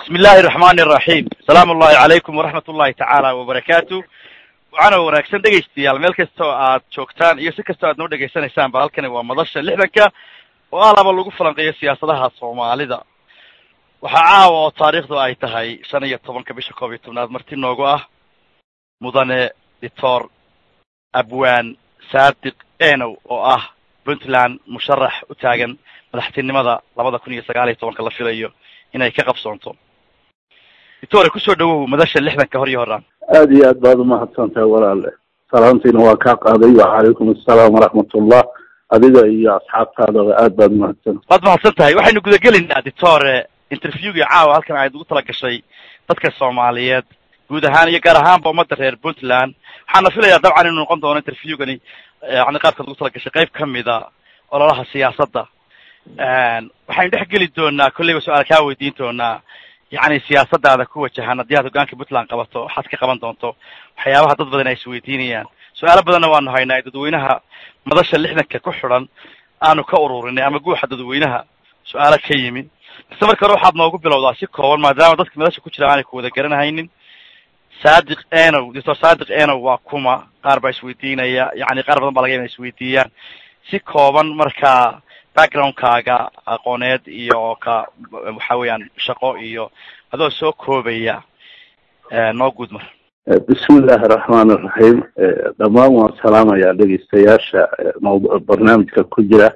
bismi illaahi raxmaani iraxiim salaamu ullahi calaykum waraxmat ullahi tacaala wabarakaatu waxaana wanaagsan dhegaystayaal meel kasta oo aad joogtaan iyo si kastoo aad noo dhegaysanaysaan ba halkani waa madasha lixdanka oo alaba lagu falanqeeyo siyaasadaha soomaalida waxaa caawa oo taariikhdu ay tahay shan iyo tobanka bisha koob iyo tobnaad marti noogu ah mudane doctor abwaan saadiq enow oo ah puntland musharax u taagan madaxtinimada labada kun iyo sagaal iyo tobanka la filayo inay ka qabsoonto doctore kusoo dhawow madasha lixdanka hor iyo horaan aada iyo aad baad umahadsan tahay walaale salaantiina waa kaa qaaday wacalaykum assalaam waraxmatullah adiga iyo asxaabtaadaba aad baad umahadsan waad mahadsan tahay waxaynu gudagelaynaa doctore interviewgii caawa halkan aad ugu tala gashay dadka soomaaliyeed guud ahaan iyo gaar ahaanba ummadda reer puntland waxaana filayaa dabcan inuu noqon doono interviewgani yani qaabkaad ugu tala gashay qayb kamida ololaha siyaasadda waxaynu dhex geli doonaa kolleyba su-aal kaa weydiin doonaa yacni siyaasadaada ku wajahan haddii aad hogaanka puntland qabato waxaad ka qaban doonto waxyaabaha dad badan ay isweydiinayaan su-aalo badanna waanu haynaa dadweynaha madasha lixdanka ku xidhan aanu ka ururinay ama guuxa dadweynaha su-aalo ka yimi base marka hore waxaad noogu bilowdaa si kooban maadaama dadka madasha ku jira aanay ku wada garanhaynin saadiq enow doctor saadiq enow waa kuma qaar baa isweydiinaya yani qaar badan baa laga yaba isweydiiyaan si kooban markaa backgroundkaaga aqooneed iyo ka waxa weeyaan shaqo iyo adoo soo koobaya noo guud mar bismi illaahi araxmaan iraxiim dhammaan waan salaamayaa dhegeystayaasha mawdu barnaamijka ku jira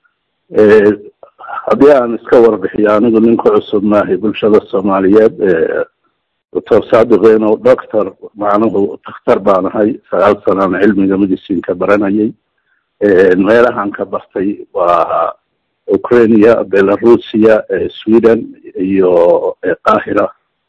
haddii aan iska warbixiyo anigu nin ku cusub maahay bulshada soomaaliyeed doctor saadiq enow doctor macnuhu dakhtar baan ahay sagaal sanaan cilmiga medicinka baranayay meelahan ka bartay waa ukrainia belarusia sweden iyo qahira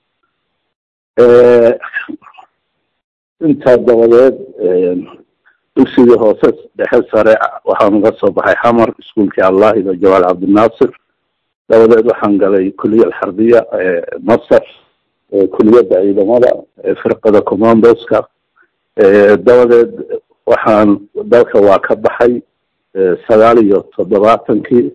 intaa dabadeed dugsigii hoose dhexe sare waxaan uga soo baxay xamar iskuolkii allahiba jawaal cabdinaasir dabadeed waxaan galay kuliya alxarbiya masar kuliyadda ciidamada firqada commandoska dabadeed waxaan dalka waa ka baxay sagaal iyo toddobaatankii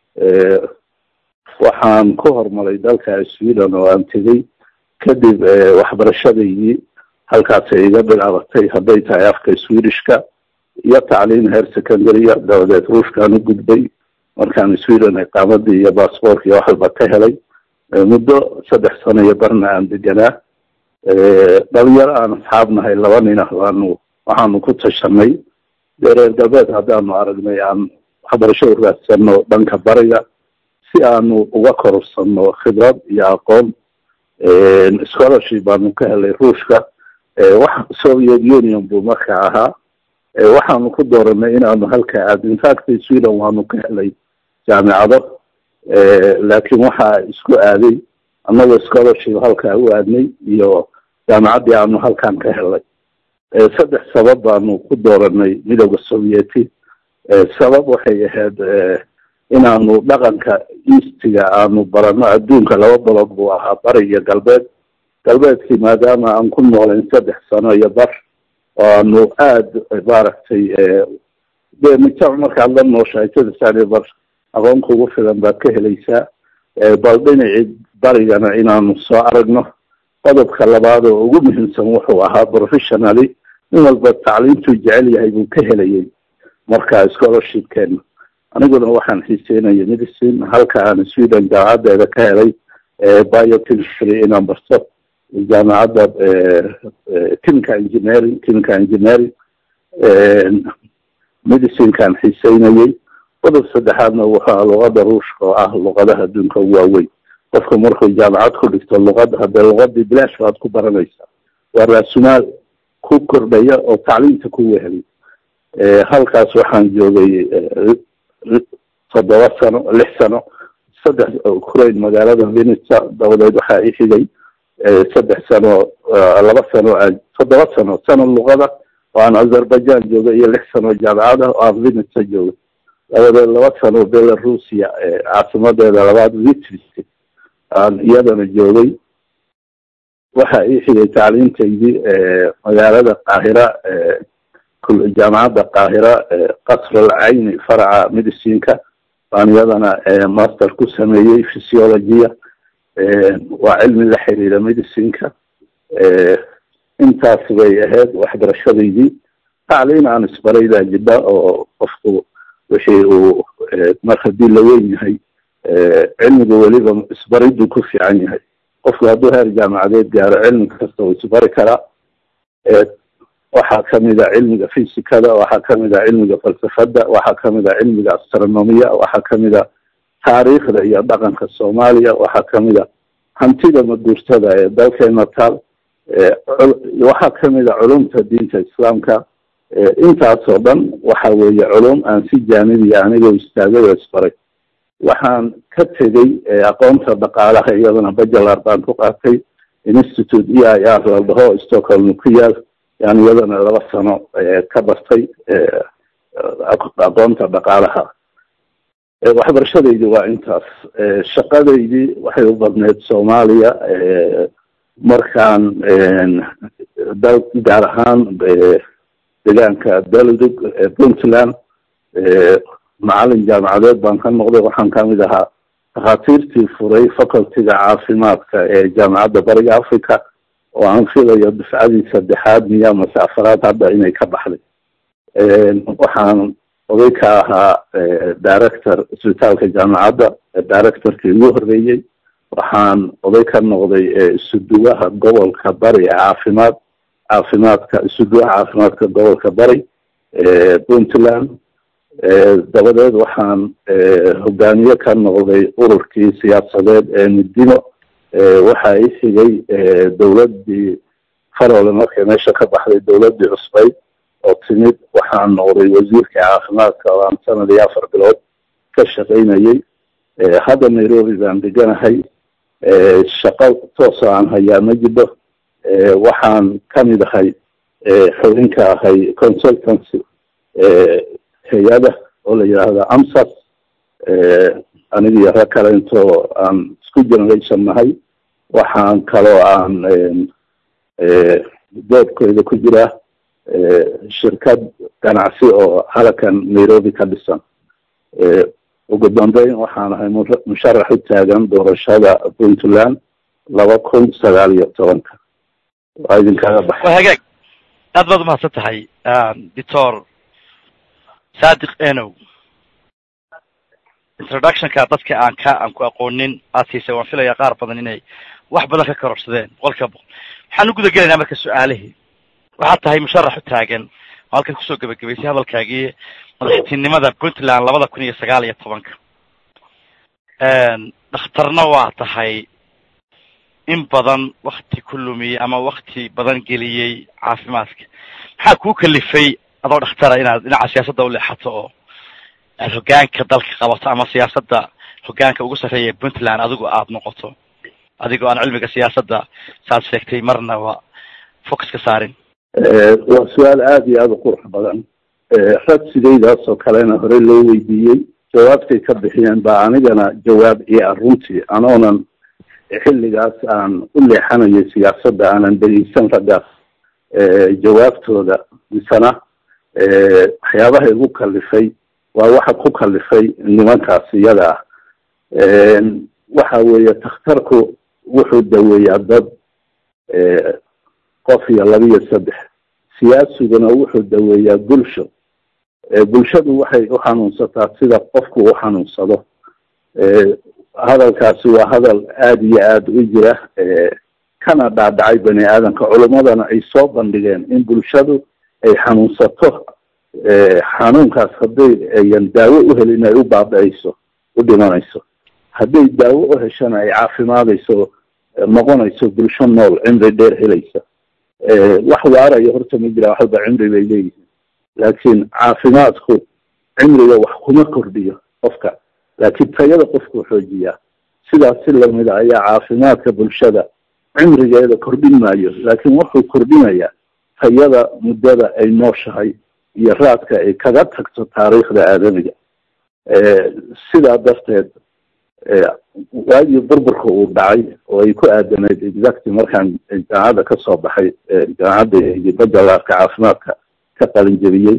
waxaan ku horumaray dalka sweden oo aan tegey kadib waxbarashadaydii halkaasay iga bilaabatay hadday tahay afka swedishka iyo tacliim heer secondarya dabadeed ruushkaan u gudbay markaan sweden iqaamadii iyo bassboork iyo wax walba ka helay muddo saddex sano iyo barna aan deganaa dhalinyaro aan asxaabnahay laba nina waanu waxaanu ku tashanay dee reer galbeed haddaanu aragnay aan waxbarasho u raadsano dhanka bariga si aanu uga korursano khibrad iyo aqoon scholarship baanu ka helay ruushka wax soviet union buu marka ahaa waxaanu ku dooranay inaanu halka aad infact sweden waanu ka helay jaamicado laakiin waxaa isku aaday annagoo scholarship halkaa u aadnay iyo jaamicaddii aanu halkan ka helay saddex sabab baanu ku dooranay midooda sovieti sabab waxay ahayd inaanu dhaqanka eastiga aanu barano adduunka laba balood buu ahaa bari iyo galbeed galbeedkii maadaama aan ku noolayn saddex sano iyo bar oo aanu aada maaragtay dee mujtamac markaad la nooshahay saddex sano iyo bar aqoon kugu filan baad ka helaysaa bal dhinacii barigana inaanu soo aragno qodobka labaad oo ugu muhiimsan wuxuu ahaa professionally nin walba tacliimtuu jecel yahay buu ka helayay marka scholarshipkeena aniguna waxaan xiiseynaya medicine halka aan sweden jaamacadeeda ka helay biochemistry inaan barto jaamacadda chemical engineering chemical engineering medicinkaan xiiseynayay qodob saddexaadna wuxua luqada ruushka oo ah luqadaha adduunka ugu waaweyn qofka markuu jaamacad ku dhigto luqada haddee luqadii bilaash baad ku baranaysaa waa raasumaal ku kordhaya oo tacliimta ku wehelay halkaas waxaan joogay toddoba sano lix sano saddex ukraine magaalada vinitsa dabadeed waxaa i xigay saddex sano laba sano aan toddoba sano sano luqada oo aan azerbaijan joogay iyo lix sano jaamacada oo aan vinitsa joogay dabadeed laba sano belarusia caasimadeeda labaad vitris aan iyadana joogay waxaa ii xigay tacliintaydii magaalada qaahira jaamacadda qaahira qasr alcayni faraca medicinka baan iyadana master ku sameeyey physiologia waa cilmi la xiriira medicinka intaas bay ahayd waxbarashadaydii tacliin aan isbaray baa jidha oo qofku wixii uu mar haddii la weyn yahay cilmiga weliba isbariduu ku fiican yahay qofku hadduu heer jaamacadeed gaaro cilmi kasta uu isbari karaa waxaa kamid a cilmiga fysikada waxaa kamid a cilmiga falsafada waxaa kamid a cilmiga astronomiya waxaa kamid a taariikhda iyo dhaqanka soomaaliya waxaa kamid a hantida maguurtada ee dalkeena taal waxaa kamid a culumta diinta islaamka intaasoo dhan waxa weeye culum aan si jaanibiya anigoo istaagay oo isbaray waxaan ka tegey aqoonta dhaqaalaha iyadana bajalar baan ku qaatay institute e i r la dhaho stockholm ku yaal yani iyadana laba sano ka bartay aqoonta dhaqaalaha waxbarashadaydi waa intaas shaqadaydii waxay u badneyd soomaaliya markaan dal gaar ahaan deegaanka daludug puntland macalin jaamacadeed baan ka noqday waxaan kamid ahaa takhaatiirtii furay facultyga caafimaadka ee jaamacadda bariga africa oo aan filayo dufcadii saddexaad miya mase afaraad hadda inay ka baxday waxaan oday ka ahaa director isbitaalka jaamacadda directorkii ugu horreeyey waxaan oday ka noqday isuduwaha gobolka bari ee caafimaad caafimaadka isuduwaha caafimaadka gobolka bari puntland dabadeed waxaan hogaamiye ka noqday ururkii siyaasadeed ee midino waxa i xigay dawladdii farole markay meesha ka baxday dawladdii cusbayd oo timid waxaan noqday wasiirka caafimaadka oo aan sanad iyo afar bilood ka shaqaynayay hadda nairobi baan deganahay shaqo toosoo aan hayaa ma jidho waxaan kamid ahay xubinka ahay consultancy hay-ada oo la yidhaahdo amsas anigiyo rag kale intoo aan isku generation nahay waxaan kaloo aan doodkooda ku jiraa shirkad ganacsi oo halakan nairobi ka dhisan ugu dambeyn waxaan ahay musharax u taagan doorashada puntland laba kun sagaal iyo tobanka waa idinkaga baxay waa hagaag aad baad umahadsan tahay doctor sadiq enow introductionka dadka aan ka aan ku aqoonin aad siisay waan filaya qaar badan inay wax badan ka kororsadeen boqol kiiba boqol waxaan u guda gelaynaa marka su-aalihii waxaad tahay musharax u taagan oo halkan kusoo gebagabaysay hadalkaagii madaxtinimada puntland labada kun iyo sagaal iyo tobanka dhakhtarna waa tahay in badan wakti ku lumiyey ama wakti badan geliyey caafimaadka maxaa kuu kalifay adoo dhakhtara inaad dhinaca siyaasadda uleexato oo aad hogaanka dalka qabato ama siyaasadda hogaanka ugu sarreeya puntland adigu aada noqoto adigoo aan cilmiga siyaasadda saad sheegtay marnaba focus ka saarin waa su-aal aada iyo aada u qurux badan rag sidaydaas oo kalena hore loo weydiiyey jawaabtay ka bixiyeen baa anigana jawaab iyo ah runtii anoonan xilligaas aan u leexanayo siyaasadda aanan dhegeysan raggaas jawaabtooda misena waxyaabaha igu kalifay waa waxa ku kalifay nimankaas iyada ah waxa weeye takhtarku wuxuu daweeyaa dad qof iyo laba iyo saddex siyaasiguna wuxuu daweeyaa bulsho bulshadu waxay u xanuunsataa sida qofku u xanuunsado hadalkaasi waa hadal aada iyo aada u jira kana dhaadhacay bani aadamka culummadana ay soo bandhigeen in bulshadu ay xanuunsato xanuunkaas hadday ayan daawo u helin ay u baaba-ayso u dhimanayso hadday daawo u heshana ay caafimaadayso noqonayso bulsho nool cimri dheer helaysa wax waaraya horta ma jiraan waxalba cimri bay leeyihiin laakiin caafimaadku cimriga wax kuma kordhiyo qofka laakiin tayada qofkuu xoojiyaa sidaas si lamida ayaa caafimaadka bulshada cimrigeeda kordhin maayo laakiin wuxuu kordhinayaa tayada muddada ay nooshahay iyo raadka ay kaga tagto taariikhda aadamiga sidaa darteed waagii burburka uu dhacay oo ay ku aadaneyd exacty markaan jaamacadda kasoo baxay jaamacadda iyo bajalaarka caafimaadka ka qalinjebiyey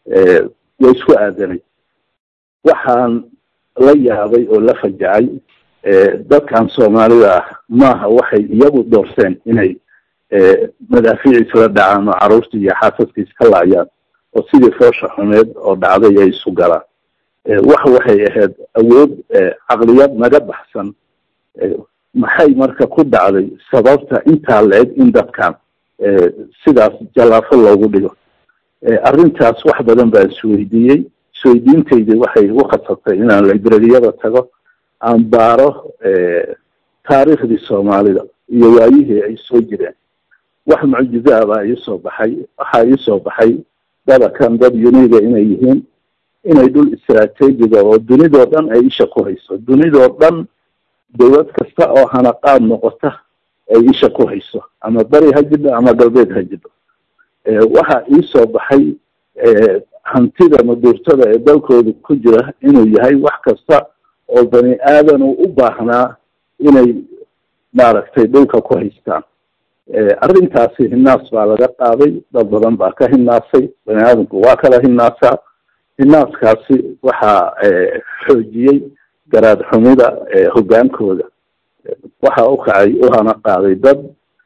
way isku aadaneyd waxaan la yaabay oo la fajacay dadkan soomaalida ah maaha waxay iyagu doorteen inay madaafiic isla dhacaan oo carruurta iyo xaasaska iska laayaan oo sidii foosha xumeed oo dhacday ay isu galaan wax waxay ahayd awood caqliyad naga baxsan maxay marka ku dhacday sababta intaa la-eg in dadkan sidaas jallaafo loogu dhigo arrintaas wax badan baan isweydiiyey isweydiintaydii waxay u khasabtay inaan librariyada tago aan baaro taariikhdii soomaalida iyo waayihii ay soo jireen wax mucjizo ah baa iisoo baxay waxaa iisoo baxay dadakan dad uniga inay yihiin inay dhul istraatiijiga oo dunidoo dhan ay isha ku hayso dunidoo dhan dawlad kasta oo hanaqaad noqota ay isha ku hayso ama beri ha jidho ama galbeed ha jidho waxaa iisoo baxay hantida maduurtada ee dalkooda ku jira inuu yahay wax kasta oo bani aadan uu u baahnaa inay maaragtay dhulka ku haystaan arrintaasi hinaas baa laga qaaday dad badan baa ka hinaasay bani aadamku waa kala hinaasaa hinaaskaasi waxaa xoojiyey garaad xumida hoggaankooda waxa u kacay u hana qaaday dad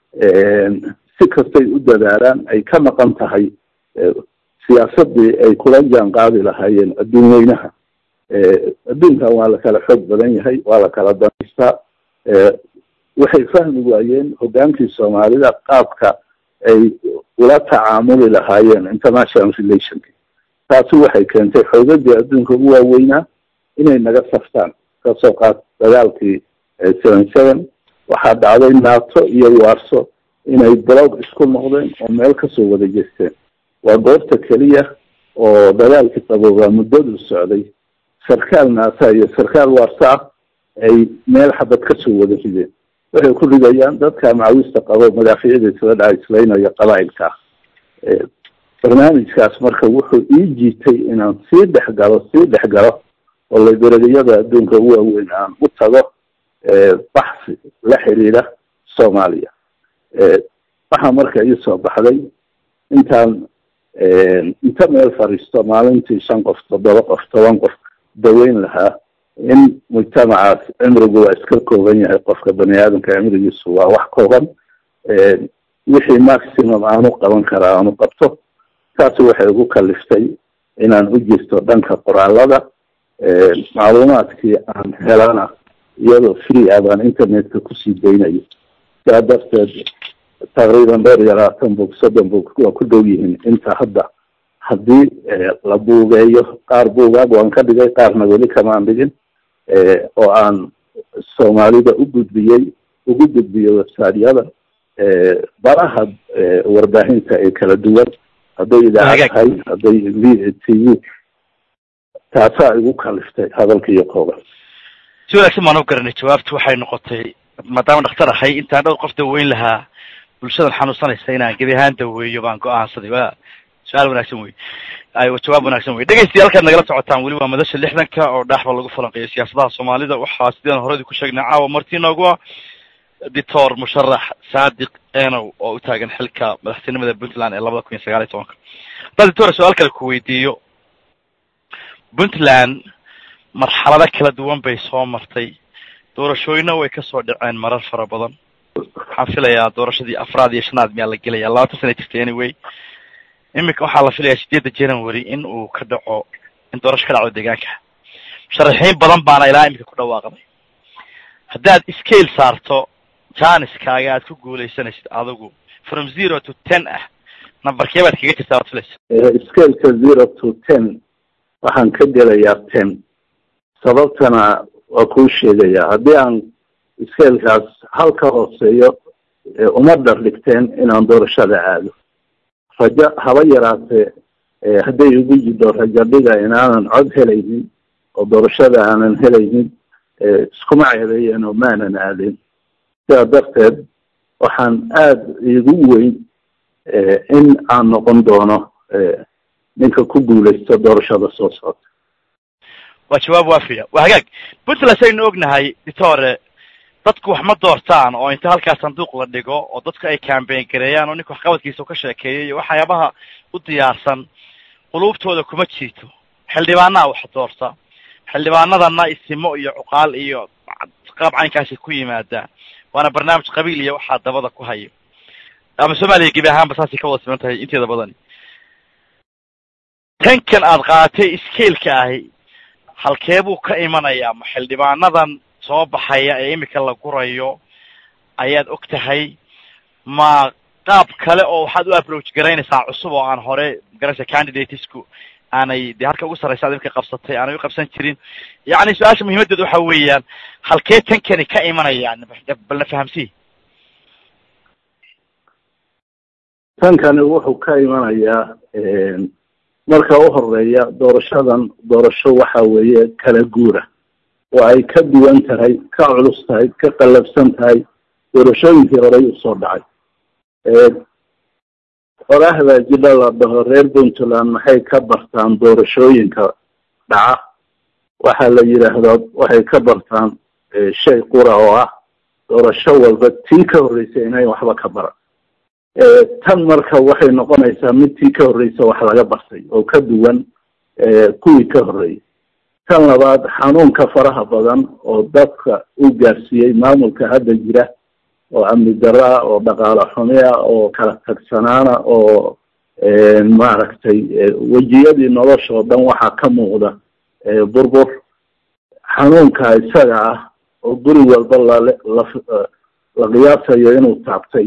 si kastay u dadaalaan ay ka maqan tahay siyaasadii ay kula jaan qaadi lahaayeen adduun weynaha adduunkan waa la kala xoog badan yahay waa la kala danaystaa waxay fahmi waayeen hoggaankii soomaalida qaabka ay ula tacaamuli lahaayeen international relationka taasi waxay keentay xoogadii adduunka ugu waaweynaa inay naga saftaan kasoo qaad dagaalkii seven seven waxaa dhacday nato iyo warso inay blog isku noqdeen oo meel kasoo wada jeesteen waa goobta keliya oo dagaalkii qaboobaa muddadu socday sarkaal naata iyo sarkaal warso ah ay meel xabad kasoo wada rideen waxay ku ridayaan dadka macawiista qabo madaafiicda isla dhaca islaynaya qabaa'ilka ah barnaamijkaas marka wuxuu ii jiitay inaan sii dhex galo sii dhex galo oo librariyada adduunka u waaweyn aan u tago baxsi la xiriira soomaaliya waxaa marka iisoo baxday intaan inta meel fadhiisto maalintii shan qof toddoba qof toban qof daweyn lahaa in mujtamacaas cimrigu waa iska kooban yahay qofka bani aadamka cimrigiisu waa wax kooban wixii maximum aanu qaban karaa aanu qabto taasi waxay ugu kaliftay inaan u jirto dhanka qoraalada macluumaadkii aan helana iyadoo free ah baan internetka kusii daynayo sidaa darteed taqriiban dhowr iyo labaatan bog soddon bog waa ku dhow yihiin inta hadda haddii la buugeeyo qaar buugaag waan ka dhigay qaarna weli kamaan dhigin oo aan soomaalida u gudbiyey ugu gudbiyey websiteyada baraha warbaahinta ee kala duwan hadday idaacad tahay hadday v t v taasaa igu kaliftay hadalka iyo kooban si wanaagsan baan u garanay jawaabtu waxay noqotay maadaama dhaktar ahay intaan dhowr qof daweyn lahaa bulshadan xanuunsanaysa inaan gebi ahaan daweeyo baan go-aansaday wa su-aal wanaagsan wey aywa jawaab wanaagsan wey dhegeystayaal halkaad nagala socotaan weli waa madasha lixdanka oo dhaaxba lagu falanqeeyo siyaasadaha soomaalida waxaa sideen horadii ku sheegnay caawa marti noogu ah doctor musharax saadiq enow oo u taagan xilka madaxtinimada puntland ee labada kun iyo sagaal iyo tobanka haddaan doctor su-aal kale ku weydiiyo puntland marxalado kala duwan bay soo martay doorashooyina way kasoo dhaceen marar fara badan waxaan filayaa doorashadii afraad iyo shanaad miyaa la gelaya labaatan sana jirtay anyway iminka waxaa la filayaa sideedda january in uu ka dhaco in doorasho ka dhacdo deegaanka musharaxiin badan baana ilaa iminka ku dhawaaqday haddaad scale saarto janiskaaga aad ku guuleysanaysid adigu from zero to ten ah numberkee baad kaga jirtaa waad filaysa scaleka zero to ten waxaan ka gelayaa ten sababtana waa kuu sheegayaa haddii aan scalekaas hal ka hooseeyo uma dhar dhigteen inaan doorashada aado rajo haba yaraatee hadday igu jidho rajo dhiga inaanan cod helaynin oo doorashada aanan helaynin iskuma ceebeeyeen oo maanan aadin sidaa darteed waxaan aada igu weyn in aan noqon doono ninka ku guuleysto doorashada soo socota waa jawaab waafiya waa hagaag puntland saynu ognahay ditore dadku wax ma doortaan oo inta halkaas sanduuq la dhigo oo dadku ay cambain gareeyaan oo ninka waxqabadkiisa ka sheekeeyay iyo waxyaabaha u diyaarsan quluubtooda kuma jiito xildhibaanaa wax doorta xildhibaanadana isimo iyo cuqaal iyo qaab caynkaasi ku yimaadaan waana barnaamij qabiil iyo waxaa dabada ku hayo ama soomaaliya gebi ahaanba saasay ka wada siman tahay inteeda badani tankan aad qaadatay scaleka ahi halkee buu ka imanayaa ma xildhibaanadan soo baxaya ee imika la gurayo ayaad og tahay ma qaab kale oo waxaad u approach garaynaysaa cusub oo aan hore garanaysa candidatesku aanay dee halka ugu sarraysa ad imika qabsatay aanay u qabsan jirin yacni su-aasha muhiimaddeedu waxa weeyaan halkee tankani ka imanayaan balna fahamsii tankani wuxuu ka imanayaa marka u horeeya doorashadan doorasho waxa weeye kala guura oo ay ka duwan tahay ka culus tahay ka qallabsan tahay doorashooyinkii horey usoo dhacay qoraxda jidha la dhaho reer puntland maxay ka bartaan doorashooyinka dhaca waxaa la yidhaahdaa waxay ka bartaan shay qura oo ah doorasho walba tii ka horreysay inayn waxba ka baran tan marka waxay noqonaysaa mid tii ka horreysa wax laga bartay oo ka duwan kuwii ka horreeyay tan labaad xanuunka faraha badan oo dadka u gaarsiiyey maamulka hadda jira oo amni daraa oo dhaqaale xumia oo kala tagsanaana oo maaragtay wejiyadii nolosha oo dhan waxaa ka muuqda burbur xanuunka isaga ah oo guri walba lala la qiyaasayo inuu taabtay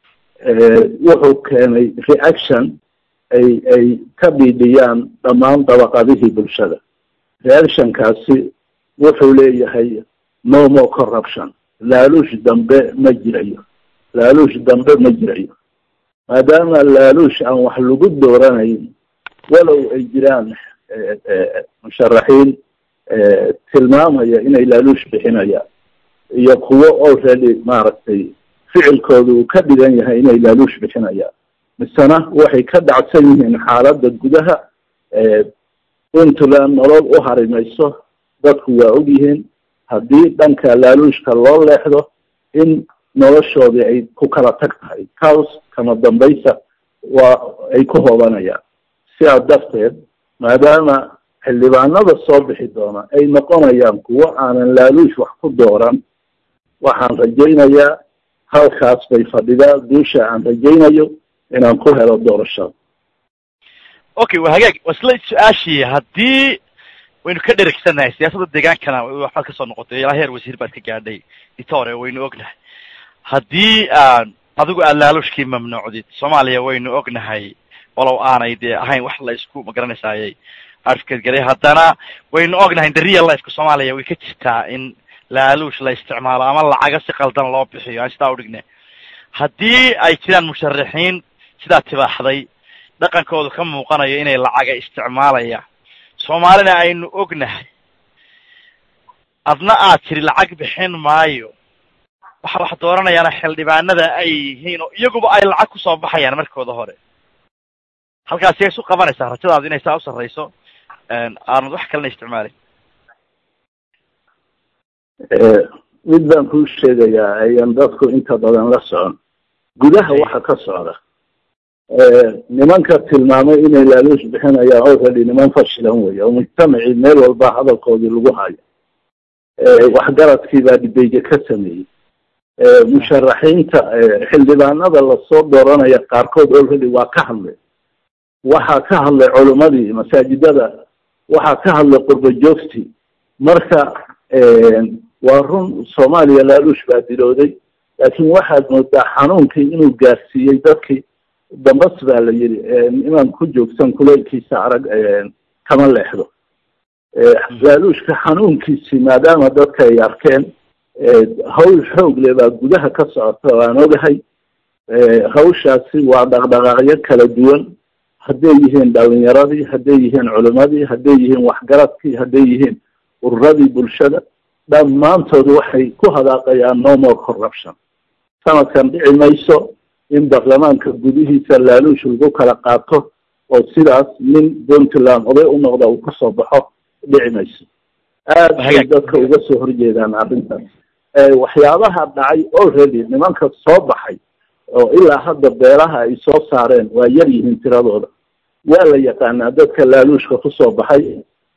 wuxuu keenay reaction ay ay ka dhiidhiyaan dhammaan dabaqadihii bulshada reactionkaasi wuxuu leeyahay no more corruption laaluush dambe ma jirayo laaluush dambe ma jirayo maadaama laaluush aan wax lagu dooranayn walow ay jiraan musharaxiin tilmaamaya inay laaluush bixinayaan iyo kuwo already maaragtay ficilkooda uu ka dhigan yahay inay laaluush bixinayaan misena waxay ka dhacsan yihiin xaaladda gudaha puntland nolol u harimayso dadku waa og yihiin haddii dhanka laaluushka loo leexdo in noloshoodii ay ku kala tag tahay caws kama dambaysa waa ay ku hoobanayaan sidaa darteed maadaama xildhibaanada soo bixi doona ay noqonayaan kuwo aanan laaluush wax ku dooran waxaan rajaynayaa halkaas bay fadhidaa guusha aan rajaynayo inaan ku helo doorashada okay waa hagaag wasla su-aashii haddii waynu ka dheregsanahay siyaasadda deegaankana waxbaad kasoo noqotay ilaa heer wasiir baad ka gaadhay ditore waynu ognahay haddii adigu aad laaluushkii mamnuucdid soomaaliya waynu ognahay walow aanay dee ahayn wax la isku magaranaysaayay arfkadgaray haddana waynu ognahay the real lifeka soomaaliya way ka jirtaa in laaluush la isticmaalo ama lacaga si qaldan loo bixiyo aan sidaa udhigne haddii ay jiraan musharaxiin sidaa tibaaxday dhaqankoodu ka muuqanayo inay lacaga isticmaalayaan soomaalina aynu ognahay adna aad tiri lacag bixin maayo waxa wax dooranayaana xildhibaanada ay yihiin oo iyaguba ay lacag kusoo baxayaan markooda hore halkaasi ay isu qabanaysaa rajadaadu inay saa u sarrayso aanad wax kalena isticmaalin mid baan kuu sheegayaa ayan dadku inta badan la socon gudaha waxa ka socda nimanka tilmaamay inay laaluush bixinayaan already niman fashilan wey oo mujtamacii meel walba hadalkoodii lagu hayo waxgaradkii baa dhibeeye ka sameeyey musharaxiinta xildhibaanada lasoo dooranaya qaarkood already waa ka hadlay waxaa ka hadlay culimadii masaajidada waxaa ka hadlay qurba joogtii marka waa run soomaaliya laaluush baa dilooday laakiin waxaad moodaa xanuunkii inuu gaarsiiyey dadkii dambas baa la yidhi inaan ku joogsan kuleylkiisa arag kama leexdo laaluushka xanuunkiisi maadaama dadka ay arkeen hawl xoog le baa gudaha ka socota waan ogahay hawshaasi waa dhaqdhaqaaqyo kala duwan hadday yihiin dhalinyaradii hadday yihiin culimadii hadday yihiin waxgaradkii hadday yihiin ururadii bulshada dhammaantood waxay ku hadaaqayaan no more corruption sanadkan dhici mayso in baarlamaanka gudihiisa laaluush lagu kala qaato oo sidaas nin puntland oday u noqda uu kasoo baxo dhici mayso aad bay dadka uga soo horjeedaan arrintaas waxyaabaha dhacay already nimanka soo baxay oo ilaa hadda beelaha ay soo saareen waa yar yihiin tiradooda waa la yaqaanaa dadka laaluushka kusoo baxay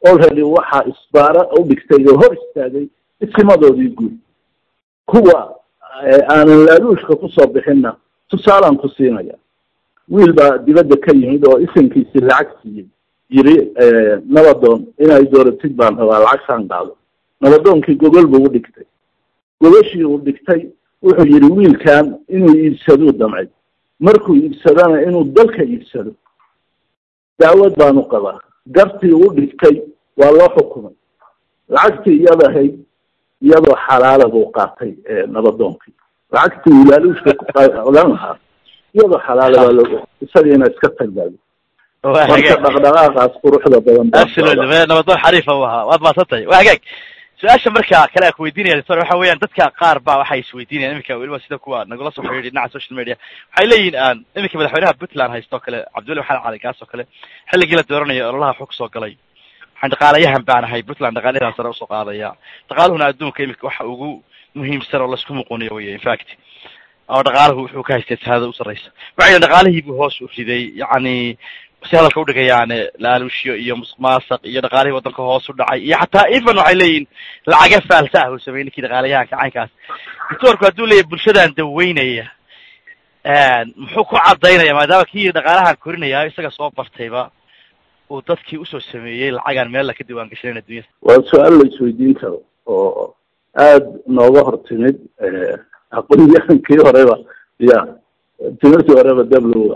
already waxaa isbaara u dhigtay oo hor istaagay isimadoodii guud kuwa aanan laaluushka kusoo bixinna tusaalaan ku siinaya wiil baa dibadda ka yimid oo isinkiisii lacag siiyey yiri nabadoon inay dooratid baan rabaa lacagtaan qaado nabadoonkii gogol buu u dhigtay gogashii uu dhigtay wuxuu yidhi wiilkan inuu iibsaduu damcay markuu iibsadana inuu dalka iibsado daawad baanu qabaa gartii u dhigtay waa loo xukumay lacagtii iyada ahayd iyadoo xalaala buu qaatay nabadoonkii lacagtii uu laaluushka kuqodan lahaa iyadoo xalaala baa loo isagiina iska tagbaado marka dhaqdhaqaaqaas quruxda badan absolutely nabadoon xariifa u ahaa waad maadsantahay waa hagaag su-aasha marka kale aan kuweydiinaya doctor waxa weeyaan dadka qaar ba waxay isweydiinayan iminka weliba sida kuwa nagula soo xidhiidhi dhinaca social media waxay leeyihin iminka madaxweynaha puntland haysto o kale cabdiweli maxamed cali kaas oo kale xilligii la dooranayo ololaha xog soo galay waxaan dhaqaalayahan baan ahay puntland dhaqaalayahan sare usoo qaadaya dhaqaaluhuna adduunka iminka waxa ugu muhiimsan oo laisku muquniyo wey infact oo dhaqaalahu wuxuu ka haystay saada u sarreysa waxay dhaqaalihiibuu hoos u riday yacni si hadalka udhigayaane laaluushyo iyo musuq maasaq iyo dhaqaalihii waddanka hoos u dhacay iyo xataa even waxay leeyihin lacaga faalsa ah uu sameeyey ninkii dhaqaalayahanka caynkaas doctoorku hadduu leeyahy bulshadaan daweynaya muxuu ku cadaynaya maadaama kii dhaqaalahan korinaya isaga soo bartayba uu dadkii usoo sameeyey lacagaan meel la ka diwaan gashanan addunyada waa su-aal la isweydiin karo oo aada nooga hor timid aqoonyahankii horeba ya timirtii horeba dablowa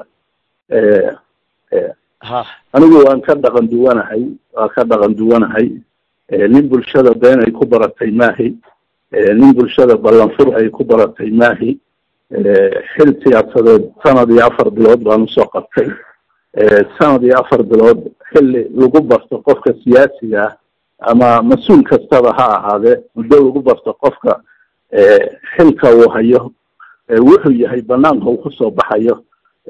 ha anigu waan ka dhaqan duwanahay waan ka dhaqan duwanahay nin bulshada been ay ku baratay maahi nin bulshada ballanfur ay ku baratay maahi xil siyaasadeed sanad iyo afar bilood baan usoo qabtay sanad iyo afar bilood xilli lagu barto qofka siyaasiga ah ama mas-uul kastaba ha ahaadee muddo lagu barto qofka xilka uu hayo wuxuu yahay banaanka uu kusoo baxayo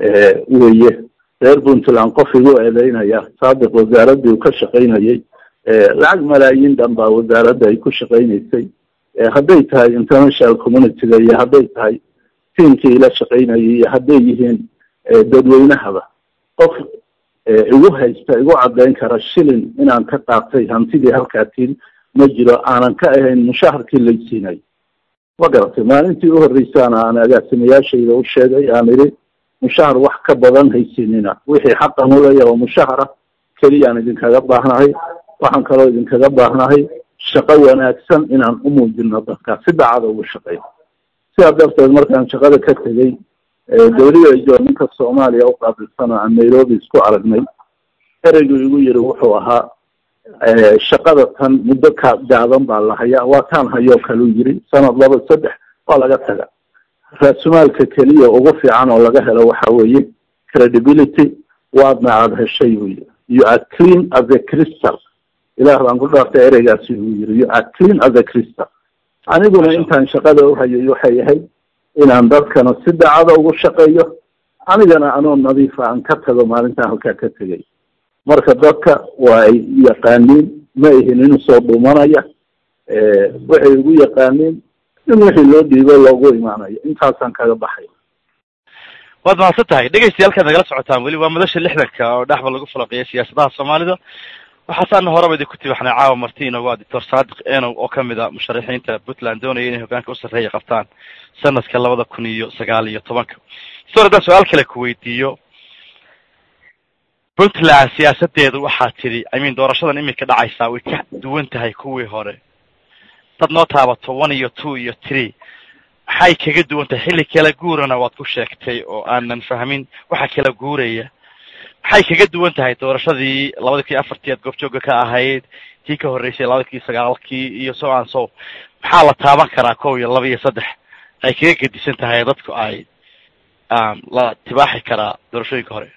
weye reer puntland qof igu eedeynaya saadiq wasaaraddii uu ka shaqaynayay lacag malaayiin dhan baa wasaaradda ay ku shaqaynaysay hadday tahay international communityga iyo hadday tahay tiamkii ila shaqaynayay iyo hadday yihiin dadweynahaba qof igu haysta igu caddayn kara shilin inaan ka qaatay hantidii halkaatiin ma jiro aanan ka ahayn mushaharkii laysiinay ma garatay maalintii u horreysaana aan agaasimayaashayda u sheegay aan idhi mushahar wax ka badan haysinina wixii xaqan ulaya oo mushahara keliyaan idinkaga baahnahay waxaan kaloo idinkaga baahnahay shaqo wanaagsan inaan u muujino dadka si dacada ugu shaqeyn sidaa darteed markaan shaqada ka tegey dawlidajo ninka soomaaliya u qaabilsana aan nairobi isku aragnay ereygu igu yiri wuxuu ahaa shaqada tan muddo ka gaaban baa la hayaa waa taan hayoo kaleu yiri sanad laba saddex waa laga taga raasumaalka keliya ugu fiican oo laga helo waxa weeye credibility waadna aada heshay buu yiri you are clean as a crystal ilaah baan ku dhaartay ereygaasi uu yiri you are clean as a crystal aniguna intaan shaqada uhayay waxay ahayd inaan dadkana si dacada ugu shaqeeyo anigana anoo nadiifa aan ka tago maalintaan halkaa ka tegay marka dadka waa ay yaqaaniin ma ihin inu soo dhumanaya waxay igu yaqaaniin in wixii loo dhiibo loogu imaanayo intaasaan kaga baxay waad mahadsan tahay dhegeystayaal kaad nagala socotaan weli waa madasha lixdanka oo dhexba lagu falaqeeya siyaasadaha soomaalida waxaasaana horeba idinku tibaxnay caawa marti inagu a doctor saadiq enow oo kamid a musharaxiinta puntland doonaya inay hogaanka u sarreeya qabtaan sanadka labada kun iyo sagaal iyo tobanka sor haddaan su-aal kale ku weydiiyo puntland siyaasadeedu waxaa tidhi i mean doorashadan iminka dhacaysaa way ka duwan tahay kuwii hore dad noo taabato one iyo two iyo three maxay kaga duwan tahay xilli kala guurana waad ku sheegtay oo aanan fahmin waxa kala guuraya maxay kaga duwan tahay doorashadii labada kii afartii aad goobjooga ka ahayd tii ka horreysay labada kii sagaalkii iyo so an so maxaa la taaban karaa kow iyo laba iyo saddex ay kaga gedisan tahay dadku ay la tibaaxi karaa doorashooyinka hore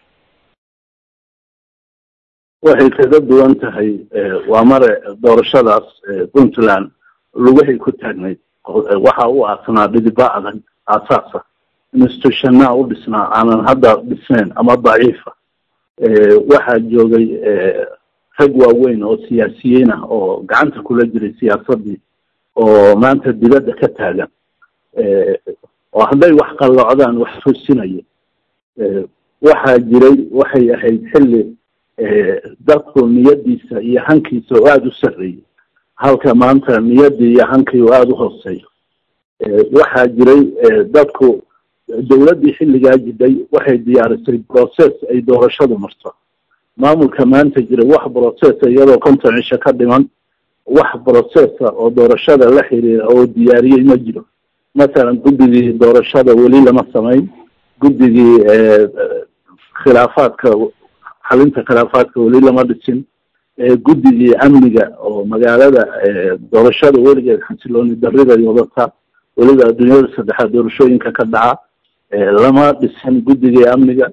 waxay kaga duwan tahay waa mare doorashadaas puntland lugahay ku taagnayd waxa u aasnaa dhidiba adag aasaasa institutionnaa u dhisnaa aanan hadda dhisnayn ama daciifa waxaa joogay rag waaweyn oo siyaasiyiin ah oo gacanta kula jiray siyaasadii oo maanta dibadda ka taagan oo hadday wax qallocdaan wax toosinaya waxaa jiray waxay ahayd xilli dadku niyadiisa iyo hankiisa oo aada u sarreeyay halka maanta niyadii iyo hankii oo aada u hooseeyo waxaa jiray dadku dawladdii xilligaa jiday waxay diyaarisay process ay doorashadu marto maamulka maanta jira wax processa iyadoo konton cisho ka dhiman wax processa oo doorashada la xiriira oo diyaariyey ma jiro masalan guddigii doorashada weli lama samayn guddigii khilaafaadka xalinta khilaafaadka weli lama dhisin guddigii amniga oo magaalada doorashada weligeed xasilooni dariday wadataa weliba adduunyada saddexaad doorashooyinka ka dhaca lama dhisin guddigii amniga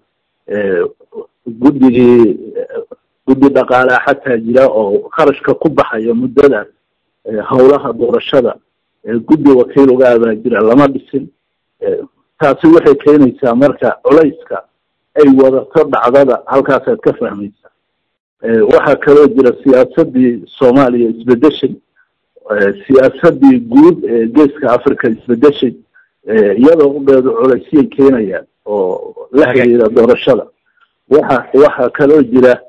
guddigii guddi dhaqaalea xataa jira oo kharashka ku baxaya muddadaas howlaha doorashada guddi wakiil uga abaa jira lama dhisin taasi waxay keenaysaa marka culayska ay wadato dhacdada halkaasaad ka fahmaysaa waxaa kaloo jira siyaasadii soomaaliya isbedeshay siyaasadii guud ee geeska africa isbedeshay iyadoo ugeedu culeysyay keenayaan oo la xiriira doorashada waxa waxaa kaloo jira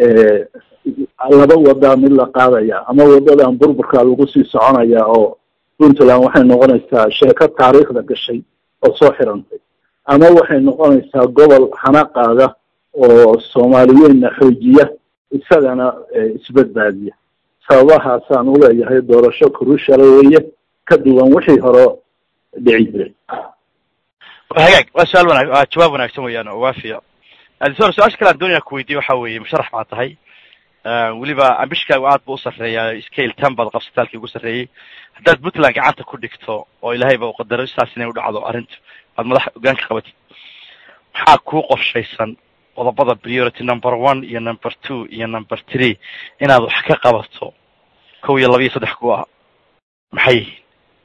laba wadaa mid la qaadaya ama wadadan burburkaa lagu sii soconaya oo puntland waxay noqonaysaa sheeko taariikhda gashay oo soo xirantay ama waxay noqonaysaa gobol xanaqaada oo soomaaliyeedna xoojiya isagana isbadbaadiya sababahaasaan uleeyahay doorasho kurushala weeye ka duwan wixii hore dhici jiray hagaag waa su-aal wanag waa jawaab wanaagsan weeyaan oo waafiya adisor su-aasha kale aan doonaya kuweydiye waxa weeye musharax baa tahay weliba ambishkaagu aad bu u sarreeyaa scale ten baad qabsataalkii ugu sarreeyey haddaad puntland gacanta ku dhigto oo ilahayba u qadaro sidaas inay u dhacdo arrintu aad madax hogaanka qabatid maxaa kuu qorshaysan qodobada priority number one iyo number two iyo number three inaad wax ka qabato kow iyo laba iyo saddex ku ah maxay yihiin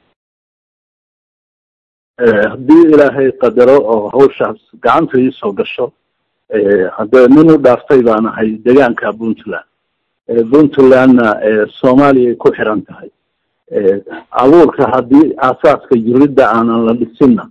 haddii ilaahay qadaro oo hawshaas gacanta iisoo gasho haddee nin u dhaaftay baan ahay deegaanka puntland puntlandna soomaaliyay ku xiran tahay abuurka haddii aasaaska jiridda aanan la dhisinna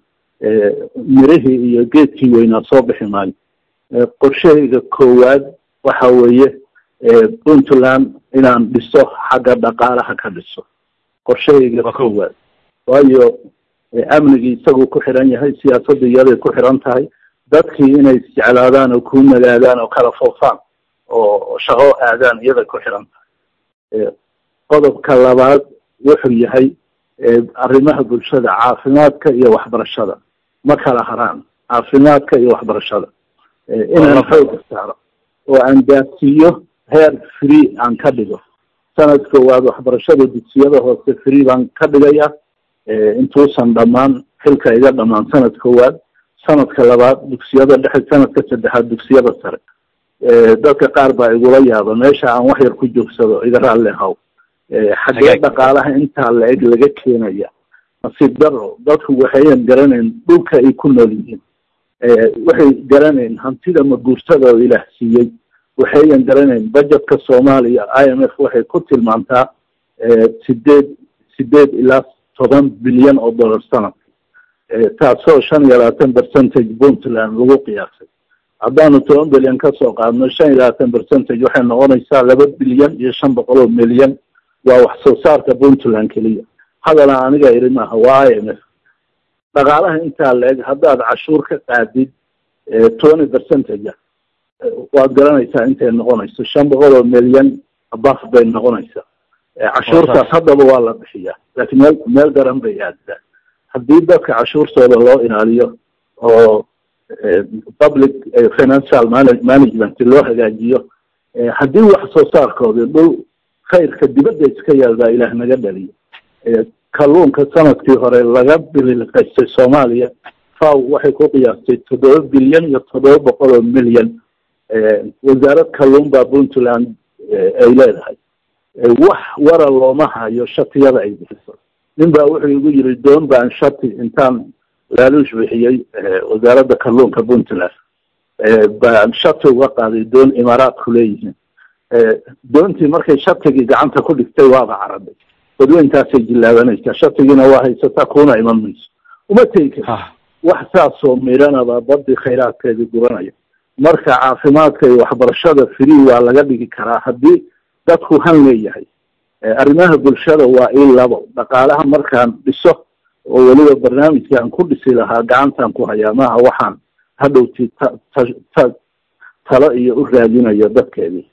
mirihii iyo geedkii weynaa soo bixi maayo qorshahayga koowaad waxa weeye puntland inaan dhiso xagga dhaqaalaha ka dhiso qorshahayga koowaad waayo amnigii isaguu ku xiran yahay siyaasadda iyaday ku xiran tahay dadkii inay isjeclaadaan oo ku nagaadaan oo kala foofaan oo shaqo aadaan iyaday ku xiran tahay qodobka labaad wuxuu yahay arrimaha bulshada caafimaadka iyo waxbarashada ma kala haraan caafimaadka iyo waxbarashada inaan xooga saaro oo aan gaarsiiyo heer free aan ka dhigo sanad koowaad waxbarashada dugsiyada hoose free baan ka dhigaya intuusan dhammaan xilka iga dhamaan sanad koowaad sanadka labaad dugsiyada dhexe sanadka saddexaad dugsiyada sare dadka qaar baa igula yaaba meesha aan wax yar ku joogsado iga raalli haw xaggee dhaqaalaha intaa la-eg laga keenaya nasiib daro dadku waxayan garanayn dhulka ay ku nool yihiin waxay garanayn hantida maguurtada oo ilaah siiyey waxayan garanayn budgetka soomaaliya i m f waxay ku tilmaantaa sideed sideed ilaa toban bilyan oo dollar sanadka taasoo shan iyo labaatan percentage puntland lagu qiyaasay haddaanu toban bilyan kasoo qaadno shan iyo labaatan percentage waxay noqonaysaa laba bilyan iyo shan boqol oo milyan waa wax soo saarka puntland keliya hadala aniga iri maaha waa i m f dhaqaalaha intaa la-eg haddaad cashuur ka qaadid twenty percentage waad garanaysaa intay noqonayso shan boqol oo milyan baf bay noqonaysaa cashuurtaas haddaba waa la bixiyaa laakiin meel meel daran bay aaddaa haddii dadka cashuurtooda loo ilaaliyo oo public financial management loo hagaajiyo haddii wax soo saarkoodi dhul khayrka dibadda iska yaal baa ilaah naga dhaliyo kalluunka sanadkii hore laga bililqaystay soomaaliya faw waxay ku qiyaastay toddoba bilyan iyo toddoba boqol oo milyan wasaarad kalluun baa puntland ay leedahay wax wara looma hayo shatiyada ay bixiso nin baa wuxuu igu yiri doon baan shati intaan laaluush bixiyey wasaaradda kalluunka puntland baan shati uga qaaday doon imaaraadku leeyihiin doontii markay shatigii gacanta ku dhigtay waaba caraday badweyntaasay jillaabanaysaa shatigiina waa haysataa kuna iman mayso uma tegi karti wax saasoo miranaba badii khayraadkeedii guranaya marka caafimaadka iyo waxbarashada free waa laga dhigi karaa haddii dadku han leeyahay arrimaha bulshada waa in labo dhaqaalaha markaan dhiso oo weliba barnaamijkaan ku dhisi lahaa gacantaan ku hayaa maaha waxaan hadhowti ta ta talo iyo u raadinayo dadkeedii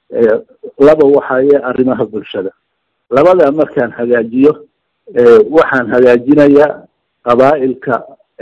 laba waxaye arrimaha bulshada labadaa markaan hagaajiyo waxaan hagaajinayaa qabaa'ilka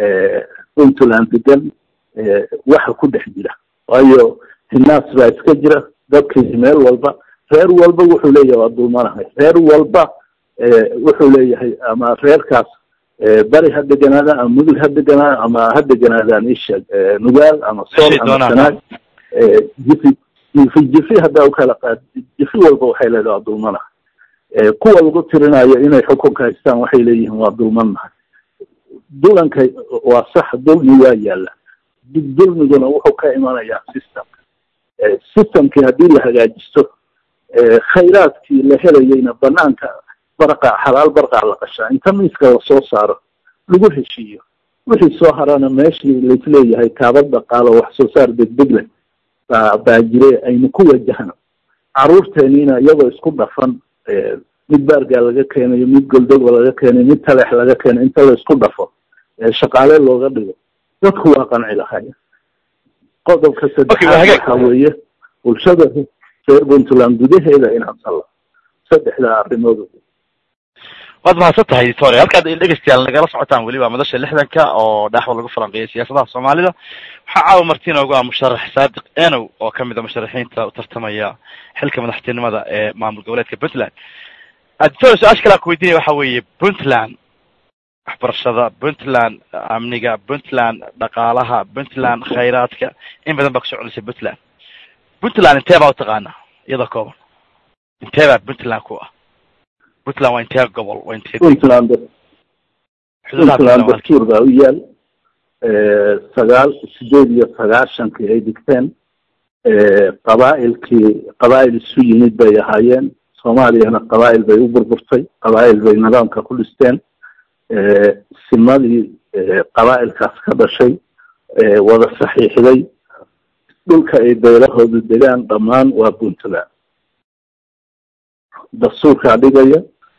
puntland degan waxa ku dhex jira waayo hinaas baa iska jira dadkii meel walba reer walba wuxuu leeyahay waa dulmanahay reer walba wuxuu leeyahay ama reerkaas bari ha deganaadaan ama mudug ha deganaadaan ama ha deganaadaan isha nugaal ama sool ama sanaag jifi jifi jifi haddaa ukala qaad jifi walba waxay leedahay waa dulmanahay kuwa lagu tirinayo inay xukunka haystaan waxay leeyihiin waa dulmannahay dulanka waa sax dulmi waa yaalla dulmiguna wuxuu ka imanayaa systemka systemkii haddii la hagaajisto khayraadkii la helayeyna banaanka barqa xalaal barqaa la qashaa inta miiska lasoo saaro lagu heshiiyo wixii soo harana meeshii laisleeyahay kaabad dhaqaalo wax soo saar degdeg leh baa baa jire aynu ku wajahno caruurteeniina iyagoo isku dhafan mid baargaa laga keenayo mid goldoga laga keenayo mid taleex laga keenayo inta la isku dhafo shaqaale looga dhigo dadku waa qanci lahaya qodobka saddexaad waxa weeye bulshada reer puntland gudaheeda inaan salla saddexdaa arrimood waad mahadsan tahay victoria halkaad dhegeystayaal nagala socotaan weliba madasha lixdanka oo dhaaxwa lagu falanqeeyay siyaasadaha soomaalida waxaa caawa marti inoogu ah musharax saadiq enow oo kamid a musharaxiinta u tartamaya xilka madaxtinimada ee maamul goboleedka puntland victoria su-aasha kale aan ku weydiinaya waxa weeye puntland waxbarashada puntland amniga puntland dhaqaalaha puntland khayraadka in badan baa kusoo celisay puntland puntland intee baa utaqaanaa iyadoo kooban intee baa puntland ku ah puntland waa intee gobol waa intee puntland puntland dastuur baa u yaal sagaal sideed iyo sagaashankii ay digteen qabaa'ilkii qabaa'il isu yimid bay ahaayeen soomaaliyana qabaa'il bay u burburtay qabaa'il bay nidaamka ku dhisteen simadii qabaa'ilkaas ka dhashay wada saxiixday dhulka ay beelahoodu degaan dhammaan waa puntland dastuurkaa dhigaya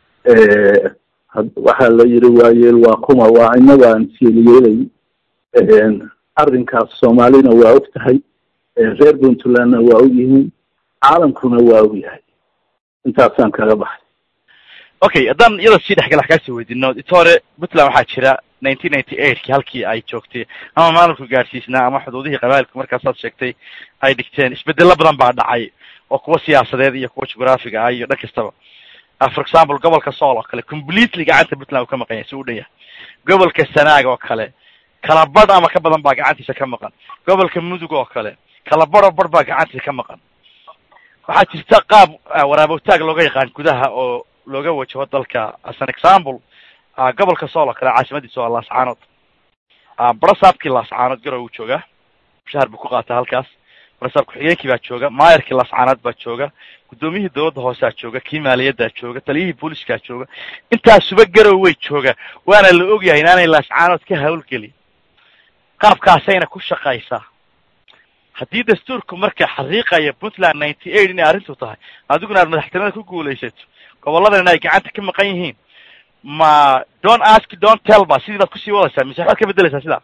waxaa la yiri waayeel waa kuma waa inaga aan sieliyeelay arrinkaas soomaalina waa og tahay reer puntlandna waa og yihiin caalamkuna waa og yahay intaasaan kaga baxay okay haddaan iyada sii dhexgal wax kaasii weydino itore puntland waxaa jira nineteen ninety eightkii halkii ay joogtay ama maamulku gaadhsiisnaa ama xuduudihii qabailku markaasaad sheegtay ay dhigteen isbedelo badan baa dhacay oo kuwa siyaasadeed iyo kuwa geographiga ah iyo dhan kastaba for example gobolka sool oo kale completely gacanta puntland uu ka maqan yahay si u dhan yahay gobolka sanaag oo kale kala badh ama ka badan baa gacantiisa ka maqan gobolka mudug oo kale kala badh oo badh baa gacantiisa ka maqan waxaa jirta qaab waraabowtaag looga yaqaan gudaha oo looga wajaho dalka as an example gobolka sool oo kale caasimadiisa waa laascaanood barasaabkii laascaanood garow uu joogaa mushahar buu ku qaataa halkaas barasaab ku-xigeenkii baa jooga maayarkii laascaanood baa jooga guddoomiyihii dawladda hoosaa jooga kii maaliyaddaa jooga taliyihii booliskaa jooga intaasuba garow way jooga waana la ogyahay inaanay laascaanood ka hawlgelin qaabkaasayna ku shaqaysaa haddii dastuurku marka xariiqaya puntland ninety eight inay arrintu tahay adiguna aad madaxtinimada ku guulaysato gobolladan ay gacanta ka maqan yihiin ma don't ask don't tell ba sidii baad kusii wadaysaa mise waxbaad ka bedeleysaa sidaa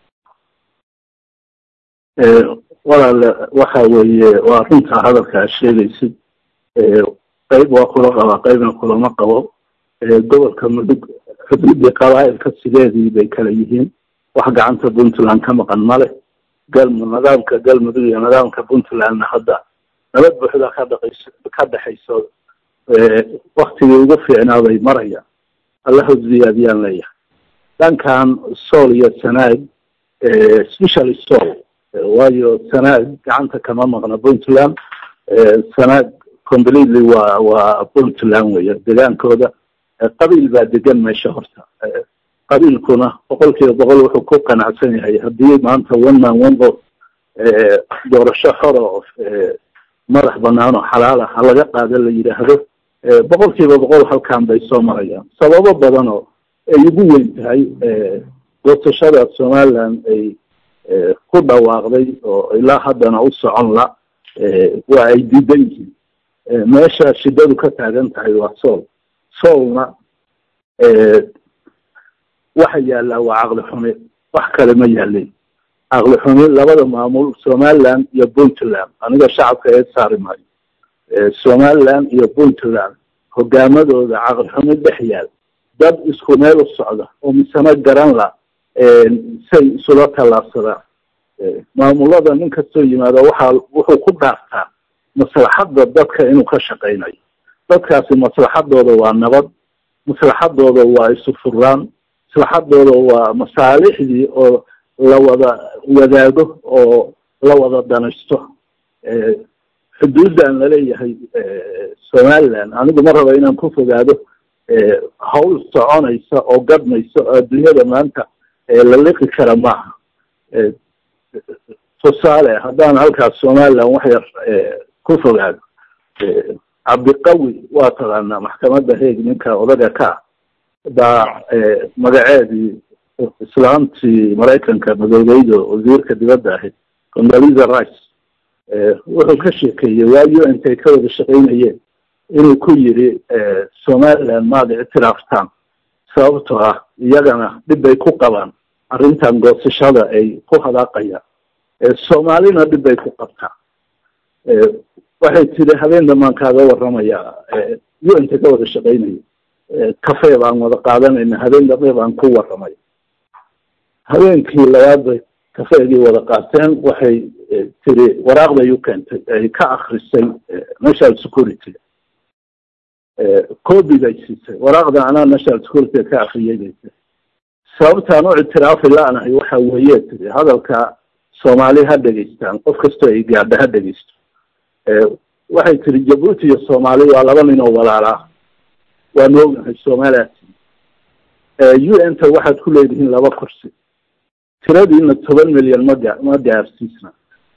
walaale waxa weeye waa runta hadalka ad sheegaysid qayb waa kula qabaa qaybna kulama qabo gobolka mudug xuduudii qabaa'ilka sideedii bay kala yihiin wax gacanta puntland ka maqan male galmu nidaamka galmudug iyo nidaamka puntlandna hadda nabad buuxda ka dhaqayso ka dhexayso waktigii ugu fiicnaa bay marayaan alla hosbiyaadiyaan leeyahay dhankan sool iyo sanaag specially sool waayo sanaag gacanta kama maqna puntland sanaag completely waa waa puntland weya degaankooda qabiil baa degan meesha horta qabiilkuna boqol kiiba boqol wuxuu ku qanacsan yahay haddii maanta one man one vote doorasho xora oo madax banaan oo xalaal ah halaga qaada la yidhaahdo boqol kiiba boqol halkan bay soo marayaan sababo badan oo ay ugu weyn tahay goosashada somaliland ay ku dhawaaqday oo ilaa haddana u socon la waa ay diidan yihiin meesha shidadu ka taagan tahay waa sool soolna waxa yaallaa waa caqli xumi wax kale ma yaalin caqli xumi labada maamul somaliland iyo puntland aniga shacabka ee saari maayo somaliland iyo puntland hogaamadooda caqli xumi dhex yaal dad isku meel u socda oo misano garan la say isula tallaabsadaan maamulada nin kastoo yimaado waxaa wuxuu ku dhaartaa maslaxadda dadka inuu ka shaqaynayo dadkaasi maslaxadooda waa nabad maslaxadooda waa isu furaan maslaxadooda waa masaalixdii oo la wada wadaago oo la wada danaysto xuduuddan laleeyahay somaliland anigu ma raba inaan ku fogaado hawl soconaysa oo gadmaysa oo adduunyada maanta la liqi kara maaha tusaale haddaan halkaas somaliland wax yar ku fogaado cabdiqawi waa taqaanaa maxkamadda heeg ninka odaga ka baa magaceedii islaamtii maraykanka madoobeyda wasiirka dibadda ahayd condoliza rice wuxuu ka sheekeeyey waa u n tay ka wada shaqaynayeen inuu ku yidhi somaliland maad ictiraaftaan sababtoo ah iyagana dhib bay ku qabaan arrintan goosashada ay ku hadaaqayaan soomaalina dhib bay ku qabtaan waxay tiri habeen dhamaan kaaga warramaya u n ta ka wada shaqaynaya cafe baan wada qaadanayna habeen dambe baan ku warramay habeenkii labaad bay kafeegii wada qaateen waxay tiri waraaqday u keentay ay ka akrisay national security copy bay siisay waraaqda anaa national security ka akriyay bay tiri sababtaan u ictiraafi la-nahay waxa weeye tiri hadalka soomaali ha dhegaystaan qof kastoo ay gaadha ha dhegaysto waxay tiri jabuuti iyo soomaali waa laba nin oo walaalaa waanu ognahay somaliland u n ta waxaad ku leedihiin laba kursi tiradiina toban milyan maga ma gaarsiisna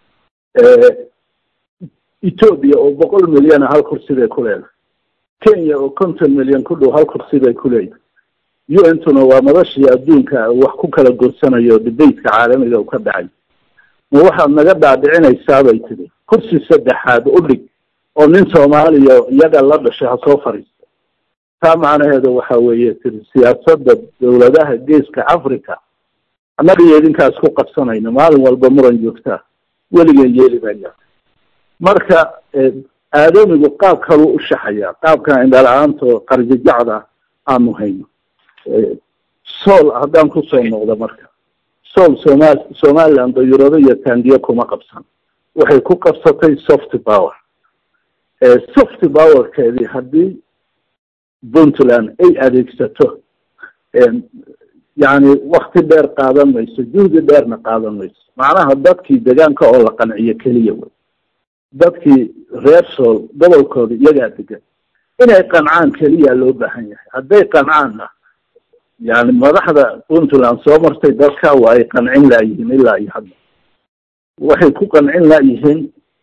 ethoobia oo boqol milyana hal kursi bay ku leedahay kenya oo konton milyan ku dhow hal kursi bay ku leedahay u n tuna waa madashii adduunka wax ku kala gorsanayo debateka caalamiga u ka dhacay ma waxaad naga dhaadhicinaysaa bay tiri kursi saddexaad u dhig oo nin soomaaliya iyaga la dhashay ha soo fadhiista taa macnaheedu waxa weeye tiri siyaasadda dawladaha geeska africa annaga iyo idinkaas ku qabsanayna maalin walba muran joogtaa weligeen yeeli maya marka aadamigu qaab kaluu u shaxaya qaabkan indhala-aanto qarjajacda aanu hayno sool haddaan kusoo noqdo marka sool somal somaliland dayurado iyo taangiyo kuma qabsan waxay ku qabsatay soft power soft powerkeedii haddii puntland ay adeegsato yacni wakti dheer qaadan mayso juhdi dheerna qaadan mayso macnaha dadkii deegaanka oo la qanciyo keliya wey dadkii reer sool gobolkooda iyagaa degan inay qancaan keliya loo baahan yahay hadday qancaanna yani madaxda puntland soo martay dadka waa ay qancin laayihiin ilaa iyo hadda waxay ku qancin laayihiin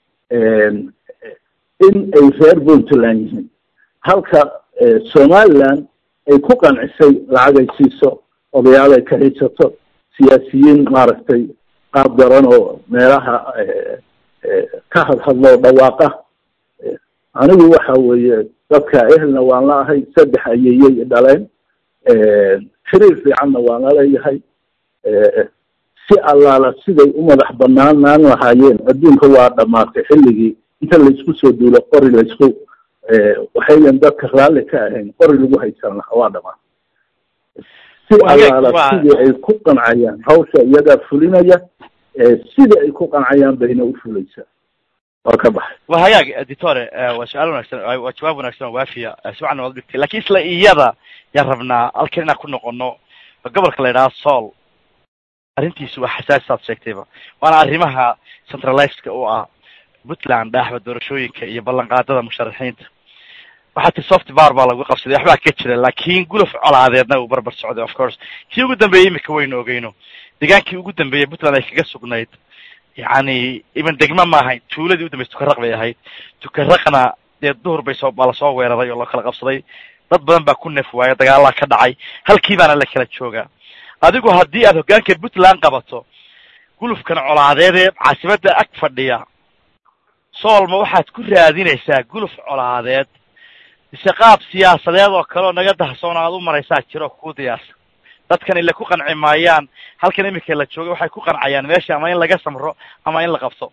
in ay reer puntland yihiin halka somaliland ay ku qancisay lacag ay siiso odayaal ay ka haysato siyaasiyiin maaragtay qaab daran oo meelaha ka hadhadloo dhawaaqa anigu waxa weeye dadka ehelna waan la ahay saddex ayeyey dhaleen xiriir fiicanna waan la leeyahay si allaala siday u madax banaanaan lahaayeen adduunka waa dhamaatay xilligii inta laysku soo duulo qori laysku waxayan dadka raalli ka ahayn qori lagu haysan lahaa waa dhamaatay si allaala sidii ay ku qancayaan hawsha iyagaa fulinaya sida ay ku qancayaan bayna u fulaysaa waa ka baxay wa hagaag editore waa su-aal wanagsan waa jawaab wanagsan oo waafiya si wacan waad dhigtay lakin isla iyada yaan rabnaa halkan inaan ku noqono gobolka la yidhaha sool arrintiisu waa xasaasi saad sheegtayba waana arrimaha centralizedka u ah puntland dhaaxba doorashooyinka iyo ballanqaadada musharaxiinta waxaa tii soft bar baa lagu qabsaday waxbaa ka jira laakin guluf colaadeedna uu barbar socday of course kii ugu dambeeyey imika waynu ogeyno degaankii ugu dambeeyey puntland ay kaga sugnayd yani iban degma ma ahayn tuuladii udambeysa tukaraq bay ahayd tukaraqna dee duhur bay soo baa lasoo weeraray oo la kala qabsaday dad badan baa ku neef waaya dagaalaa ka dhacay halkii baana la kala joogaa adigu haddii aad hoggaanka puntland qabato gulufkan colaadeed ee caasimadda ag fadhiya soolma waxaad ku raadinaysaa guluf colaadeed mise qaab siyaasadeed oo kale oo naga dahsoon aad u maraysaa jiro kuu diyaarsan dadkan ila ku qanci maayaan halkan iminka la joogay waxay ku qancayaan meesha ama in laga samro ama in la qabto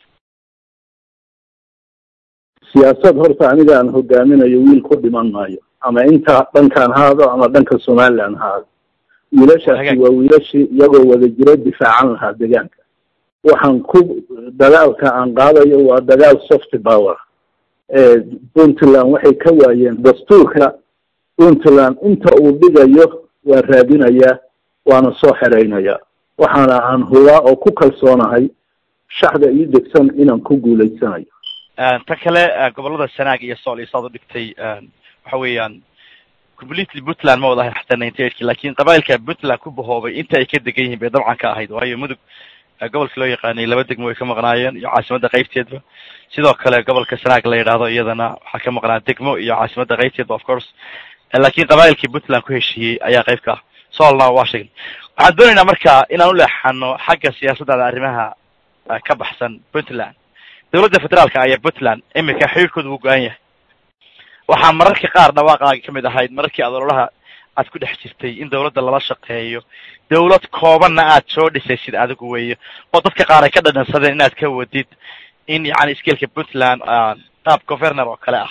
siyaasad horta aniga aan hogaaminayo wiil ku dhiman maayo ama inta dhankaan haado ama dhanka somaliland haado wiilashaasi waa wiilashii iyagoo wada jiro difaacan lahaa deegaanka waxaan ku dagaalka aan qaadayo waa dagaal soft power puntland waxay ka waayeen dastuurka puntland inta uu dhigayo waa raadinayaa waana soo xeraynayaa waxaana aan hubaa oo ku kalsoonahay shaxda ii degsan inaan ku guulaysanayo tan kale gobolada sanaag iyo sool iyo saad u dhigtay waxa weeyaan completely puntland ma wada ahayn xataa ninety eighki lakin qabailka puntland ku bahoobay inta ay ka degan yihiin bay dabcan ka ahayd waayo mudug gobolka loo yaqaanay laba degmo way ka maqnaayeen iyo caasimadda qaybteedba sidoo kale gobolka sanaag la yidhaahdo iyadana waxaa ka maqnaa degmo iyo caasimadda qaybteedba of course lakin qabailkii puntland ku heshiiyey ayaa qayb ka ah soolna waa sheegay waxaan doonaynaa marka inaan u leexano xagga siyaasaddaada arrimaha ka baxsan puntland dawladda federaalka ayaa puntland iminka xiriirkooda wuu go-an yahay waxaa mararka qaar dhawaaqaaga ka mid ahayd mararkii aad ololaha aad ku dhex jirtay in dawladda lala shaqeeyo dawlad koobanna aad soo dhisaysid adigu weeyo oo dadka qaar ay ka dhadhansadeen inaad ka wadid in yani iskeelka puntland qaab governor oo kale ah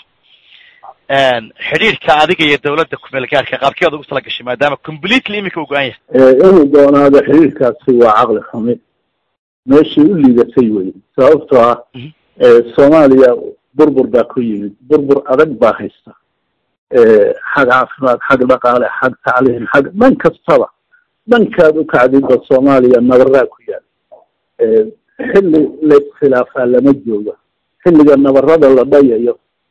xidhiirka adiga iyo dawladda kumeel gaarka qaabkii aad ugu tala gashay maadaama completely iminka uu go-an yahay inuu doonaado xiriirkaasi waa caqli xumi meeshii u liidatay wey sababtoo ah soomaaliya burbur baa ku yimid burbur adag baa haysta xag caafimaad xag dhaqaale xag tacliim xag dhan kastaba dhankaad u kacdidba soomaaliya nabaraa ku yaal xilli la iskhilaafaa lama jooga xilliga nabarada la dhayayo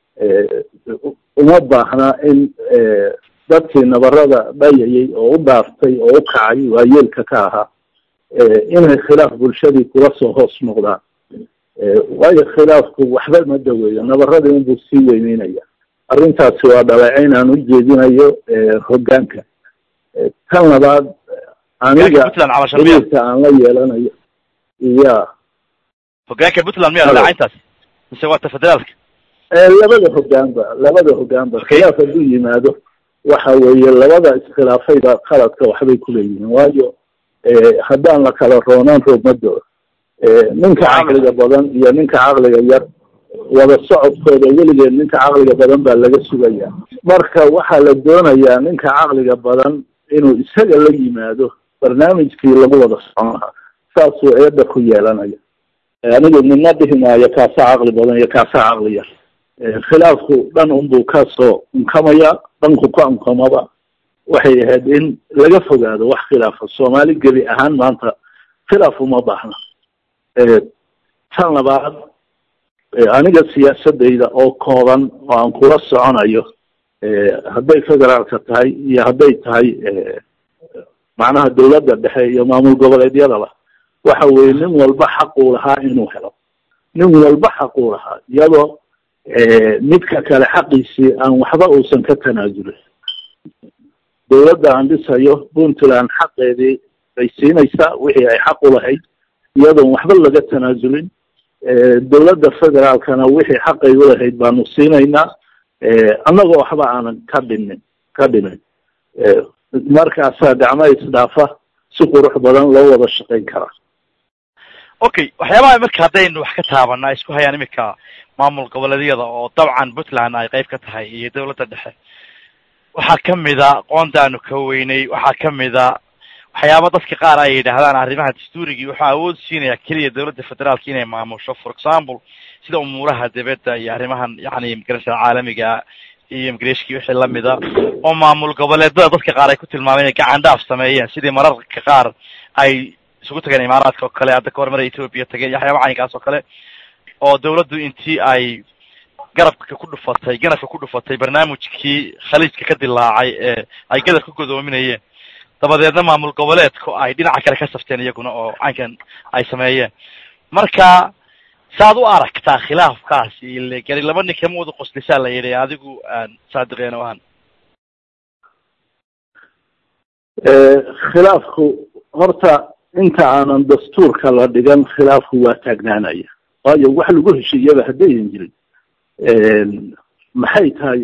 uma baahna in dadkii nabarada dhayayay oo u dhaaftay oo u kacay waa yeelka ka ahaa inay khilaaf bulshadii kula soo hoos noqdaan waayo khilaafku waxba ma daweeyo nabaradii unbuu sii weyneynaya arrintaasi waa dhaleecayn aan u jeedinayo hoggaanka tan labaad aniga xiriirka aan la yeelanayo iya hoggaanka puntland miya dhaleecayntaas mise waa ta federaalka labada hoggaanba labada hoggaanba khilaaf hadduu yimaado waxa weeye labada iskhilaafayba qaladka waxbay kuleeyihiin waayo haddaan la kala roonaan roobmadooda ninka caqliga badan iyo ninka caqliga yar wada socodkooda weligeed ninka caqliga badan baa laga sugaya marka waxaa la doonayaa ninka caqliga badan inuu isaga la yimaado barnaamijkii lagu wada socon lahaa saasuu eedda ku yeelanaya anigu midna dhihi maayo kaasaa caqli badan iyo kaasaa caqli yar khilaafku dhan unbuu kasoo unkamaya dhanku ka unkamaba waxay ahayd in laga fogaado wax khilaafa soomaali gebi ahaan maanta khilaaf uma baahna tan labaad aniga siyaasadayda oo kooban oo aan kula soconayo hadday federaalka tahay iyo hadday tahay macnaha dawladda dhexe iyo maamul goboleedyadaba waxa weye nin walba xaquu lahaa inuu helo nin walba xaquu lahaa iyadoo midka kale xaqiisii aan waxba uusan ka tanaasulin dawladda aan dhisayo puntland xaqeedii bay siinaysaa wixii ay xaq u lahayd iyadoon waxba laga tanaasulin dawladda federaalkana wixii xaqay ulahayd baanu siinaynaa annagoo waxba aanan ka dhinin ka dhimin markaasaa gacmo isdhaafa si qurux badan loo wada shaqayn karaa okay waxyaabaha marka haddaynu wax ka taabana ay isku hayaan iminka maamul goboleedyada oo dabcan puntland ay qayb ka tahay iyo dawladda dhexe waxaa kamida qoondaanu ka weynay waxaa kamida waxyaaba dadka qaar ay yidhaahdaan arrimaha dastuurigii wuxuu awood siinaya keliya dawladda federaalka inay maamusho for example sida umuuraha dibadda iyo arrimahan yani imigration caalamiga iyo imigration wixii lamida oo maamul goboleedada dadka qaar ay ku tilmaameen inay gacan dhaaf sameeyeen sidii mararka qaar ay isugu tageen imaaraadka oo kale hadda ka hor maray ethoopia tageen iyo waxyaaba caynkaas oo kale oo dawladdu intii ay garabka ku dhufatay ganafka ku dhufatay barnaamijkii khaliijka ka dilaacay ee ay gadar ku godoominayeen dabadeedna maamul goboleedku ay dhinaca kale ka safteen iyaguna oo caynkan ay sameeyeen marka saad u aragtaa khilaafkaasi ile gari laba nin kama wada qoslisaa la yidhi adigu saadiqeen ahaan khilaafku horta inta aanan dastuurka la dhigan khilaafku waa taagnaanaya waayo wax lagu heshiiyaba haddayan jirin maxay tahay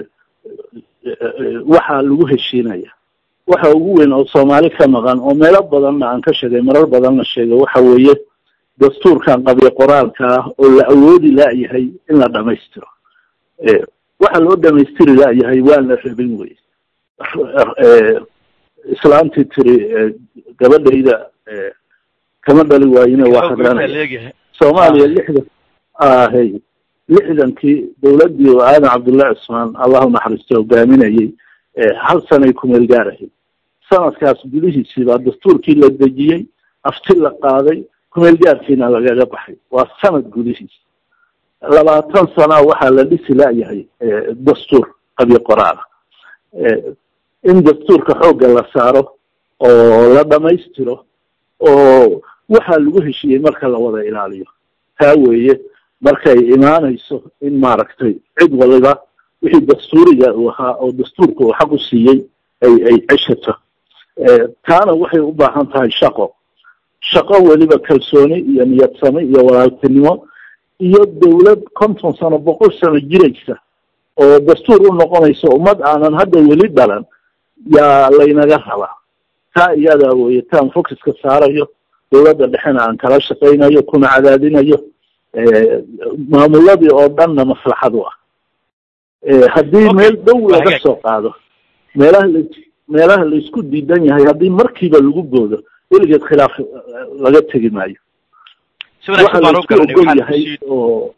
waxa lagu heshiinaya waxa ugu weyn oo soomaali ka maqan oo meelo badanna aan ka sheegay marar badanna sheego waxa weeye dastuurkan qabyo qoraalka ah oo la awoodi laayahay in la dhamaystiro waxa loo dhamaystiri laayahay waan la rabin wey islaantii tiri gabadhayda kama dhali waayine waa hadranaya soomaaliya lixdan ahay lixdankii dawladdii oo aadan cabdullahi cusmaan allahu naxariisto hogaaminayay hal sanay kumeel gaarahay sanadkaas gudihiisii baa dastuurkii la dejiyey afti la qaaday kumeel gaarkiina lagaga baxay waa sanad gudihiis labaatan sana waxaa la dhisi laayahay dastuur qabyo qoraala in dastuurka xoogga la saaro oo la dhamaystiro oo waxaa lagu heshiiyey marka la wada ilaaliyo taa weeye markay imaanayso in maaragtay cid waliba wixii dastuuriga uu ahaa oo dastuurka uu xaq u siiyey ay ay ceshato taana waxay u baahan tahay shaqo shaqo weliba kalsooni iyo niyadsame iyo walaaltinimo iyo dawlad konton sano boqol sano jiraysa oo dastuur u noqonaysa ummad aanan hadda weli dhalan yaa laynaga rabaa taa iyadaa weye taan focuska saarayo dawladda dhexena aan kala shaqaynayo kuna cadaadinayo maamuladii oo dhanna maslaxad u ah haddii meel dhow laga soo qaado meelaha la meelaha la isku diidan yahay haddii markiiba lagu boodo weligeed khilaaf laga tegi maayo waxa la isku ogol yahay oo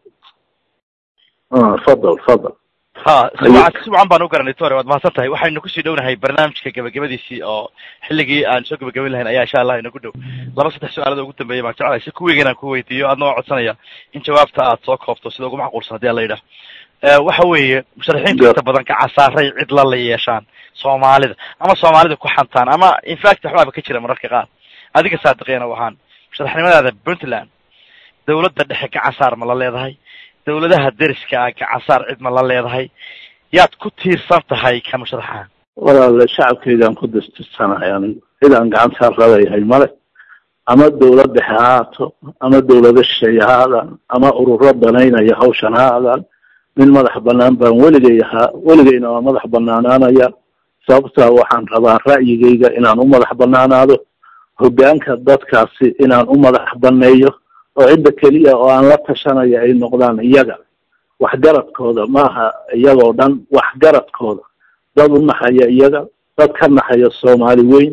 fadal fadal ha si wacan baan u garanay tore waad mahadsan tahay waxaynu kusii dhownahay barnaamijka gabagabadiisii oo xilligii aan soo gabagabayn lahayn ayaa insha allah inagu dhow laba saddex su-aalada ugu dambeeya baan jeclahay si kuwiga inaan ku weydiiyo adna waa codsanaya in jawaabta aad soo koobto sida ugu macquulsan hadii ala yidhaah waxa weeye musharaxiintu inta badan kacasaaray cid la la yeeshaan soomaalida ama soomaalida ku xantaan ama infact waxbaaba ka jira mararka qaar adiga saadiqeena waxaan musharaxnimadaada puntland dawladda dhexe gacasaar ma la leedahay dawladaha deriska ah gacasaar cid ma la leedahay yaad ku tiirsan tahay ka musharaxaha walaale shacabkaygaan ku distirsanahay anigu cidaan gacantaar laleeyahay male ama dawlad dhexe ha haato ama dawlado shisheeye ha aadaan ama ururo danaynaya hawshan ha aadaan nin madax banaan baan weligay ahaa weligayna waa madax banaanaanaya sababtaa waxaan rabaa ra'yigayga inaan u madax banaanaado hoggaanka dadkaasi inaan u madax baneeyo oo cidda keliya oo aan la tashanaya ay noqdaan iyaga waxgaradkooda maaha iyagoo dhan waxgaradkooda dad u naxaya iyaga dad ka naxaya soomaali weyn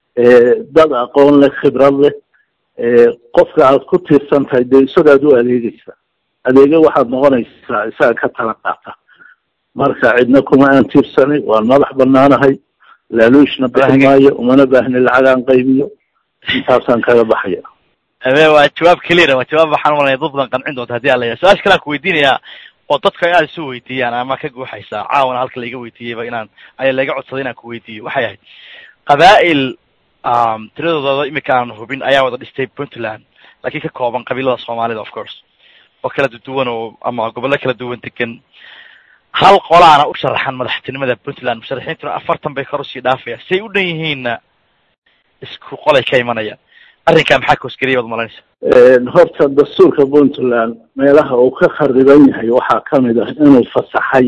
dad aqoon leh khibrad leh qofka aad ku tiirsan tahay dee isagaad u adeegeysa adeege waxaad noqonaysaa isaga ka tala qaata marka cidna kuma aan tiirsanay waan madax banaanahay laaluushna bixi maayo umana baahni lacagaan qaybiyo intaasaan kaga baxaya abe waa jawaab clear waa jawaab waxaan umalaya dad badan qancin doonta hadii ala su-aasha kale aan ku weydiinayaa oo dadka inaad isu weydiiyaan ama ka guuxaysaa caawana halka laiga weydiiyeyba inaan aya laiga codsaday inaan ku weydiiyo waxay ahayd qabaa'il tiradooda imika aan hubin ayaa wada dhistay puntland laakiin ka kooban qabiilada soomaalida of course oo kala duwan oo ama gobollo kala duwan degan hal qolaana u sharaxan madaxtinimada puntland musharaxiintuna afartan bay kor usii dhaafayaan say u dhan yihiinna isku qolay ka imanayaan arrinkaa maxaa koosgeliya waad malanaysa horta dastuurka puntland meelaha uu ka khariban yahay waxaa kamid ah inuu fasaxay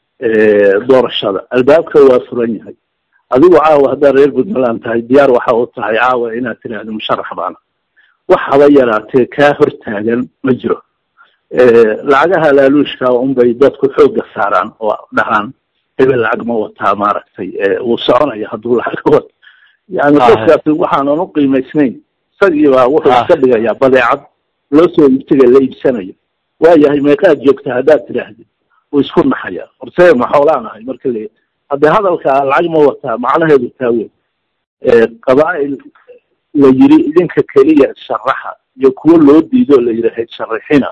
doorashada albaabka waa furan yahay adigu caawa haddaad reer puntland tahay diyaar waxa u tahay caawa inaad tiraahdo musharax baana wax haba yaraatee kaa hortaagan ma jiro lacagaha laaluushka unbay dadku xooga saaraan oo dhahaan hebel lacag ma wataa maaragtay wuu soconaya hadduu lacag wato yani dadkaasi waxaanan uqiimaysnayn isagii baa wuxuu iska dhigayaa badeecad loo soo iibtiga la iibsanayo waayahay meeqaad joogta haddaad tidhaahdid wuu isku naxaya horse ma xoolaan ahay marka le haddee hadalka lacag ma wataa macnaheedu taa weyn qabaa'il la yiri idinka keliya sharaxa iyo kuwo loo diido la yidhi sharaxina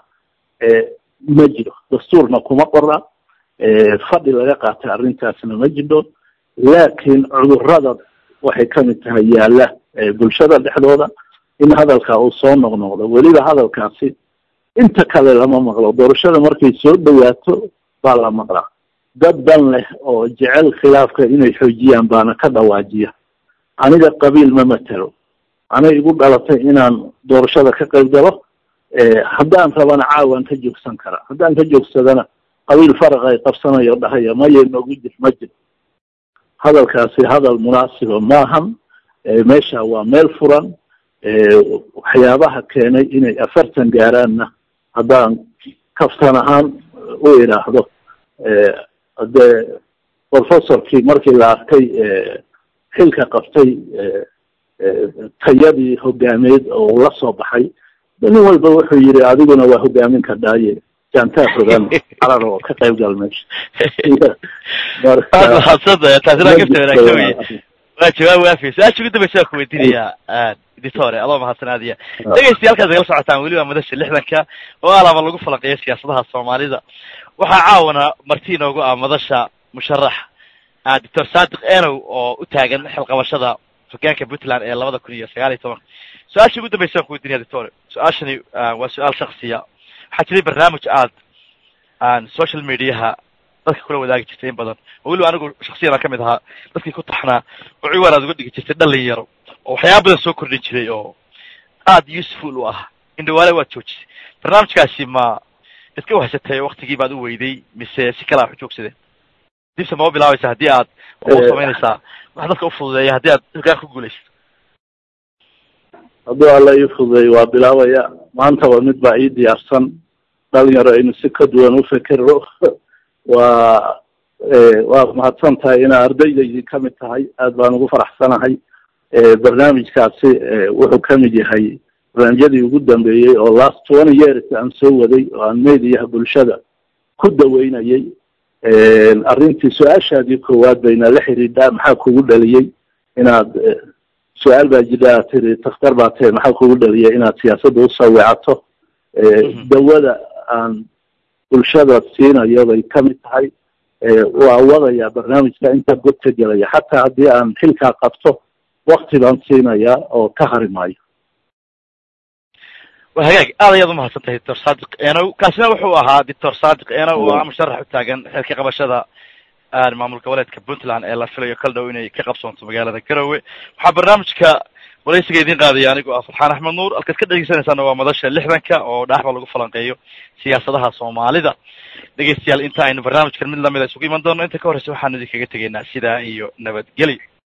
ma jiro dastuurna kuma qora fadhi laga qaatay arrintaasna ma jiro laakiin cudurada waxay kamid tahay yaalla bulshada dhexdooda in hadalka uu soo noqnoqdo weliba hadalkaasi inta kale lama maqlo doorashada markay soo dhawaato baa la maqlaa dad dan leh oo jecel khilaafka inay xoojiyaan baana ka dhawaajiya aniga qabiil ma matelo anay igu dhalatay inaan doorashada ka qayb galo haddaan rabana caawaan ka joogsan karaa haddaan ka joogsadana qabiil faraq ay qabsanayo dhahaya maya noogu jir ma jir hadalkaasi hadal munaasiba maahan meesha waa meel furan waxyaabaha keenay inay afartan gaaraanna haddaan kaftan ahaan u idhaahdo hadee professorkii markii la arkay xilka qabtay tayadii hogaameed oo la soo baxay nin walba wuxuu yidhi adiguna waa hogaamin kardhaaye jantaa fogaan carar oo ka qayb gal meesha aad mahadsantahay taasina gabta wanaagsan wey waa jawaab waafiya su-aasha ugu dambaysa waa ku weydiinayaa editore adoo mahadsanadiya dhegeystayaalkaad nagala socotaan weli waa madasha lixdanka oo alaaba lagu falanqeeyo siyaasadaha soomaalida waxaa caawana marti inoogu ah madasha musharax doctor sadiq enow oo u taagan xilqabashada hogaanka puntland ee labada kun iyo sagaal iyo tobanka su-aasha ugu dambaysa waan ku weydiinaya doctore su-aashani waa su-aal shaksiya waxaa jiray barnaamij aad social mediaha dadka kula wadaagi jirtay in badan oo weliba anigu shaksiyan aan kamid ahaa dadkii ku taxnaa oo ciwaan aad uga dhigi jirtay dhallin yaro oo waxyaaba badan soo kordhin jiray oo aada useful u ah indhawaale waad joojisay barnaamijkaasi ma iska wahsatay waktigii baad u weyday mise si kale a ujoogsadeen dibse ma u bilaabaysa haddii aad u samaynaysaa wax dadka ufududeeya haddii aad hogaan ku guulaysato hadduu alla ii fududeey waa bilaabaya maantaba mid baa ii diyaarsan dhalinyaro aynu si ka duwan ufekero waa waa mahadsan tahay inaa ardaydaydii kamid tahay aad baan ugu faraxsanahay barnaamijkaasi wuxuu kamid yahay barnaamijyadii ugu dambeeyey oo last twenty years aan soo waday oo aan mediaha bulshada ku daweynayay arrintii su-aashaadii koowaad bayna la xidhiidhaa maxaa kugu dhaliyey inaad su-aal baa jira aad tiri takhtar baa tahe maxaa kugu dhaliyay inaad siyaasadda usoo weecato dawada aan bulshada siinayo bay kamid tahay waa wadayaa barnaamijka intaa god ka gelaya xataa haddii aan xilkaa qabto wakti baan siinayaa oo ka hari maayo wa hagaag aad ayaad umahadsan tahay doctor sadiq enow kaasina wuxuu ahaa doctor sadiq enow oo ah musharax u taagan xilka qabashada maamul goboleedka puntland ee la filayo kal dhow inay ka qabsoonto magaalada garowe waxaa barnaamijka waraysiga idiin qaadaya anigo ah farxaan axmed nuur halkaad ka dhegeysanaysaana waa madasha lixdanka oo dhaaxba lagu falanqeeyo siyaasadaha soomaalida dhegeystayaal inta aynu barnaamijkan mid lamida isugu iman doono inta ka horreysa waxaanu idinkaga tegaynaa sidaa iyo nabadgelyo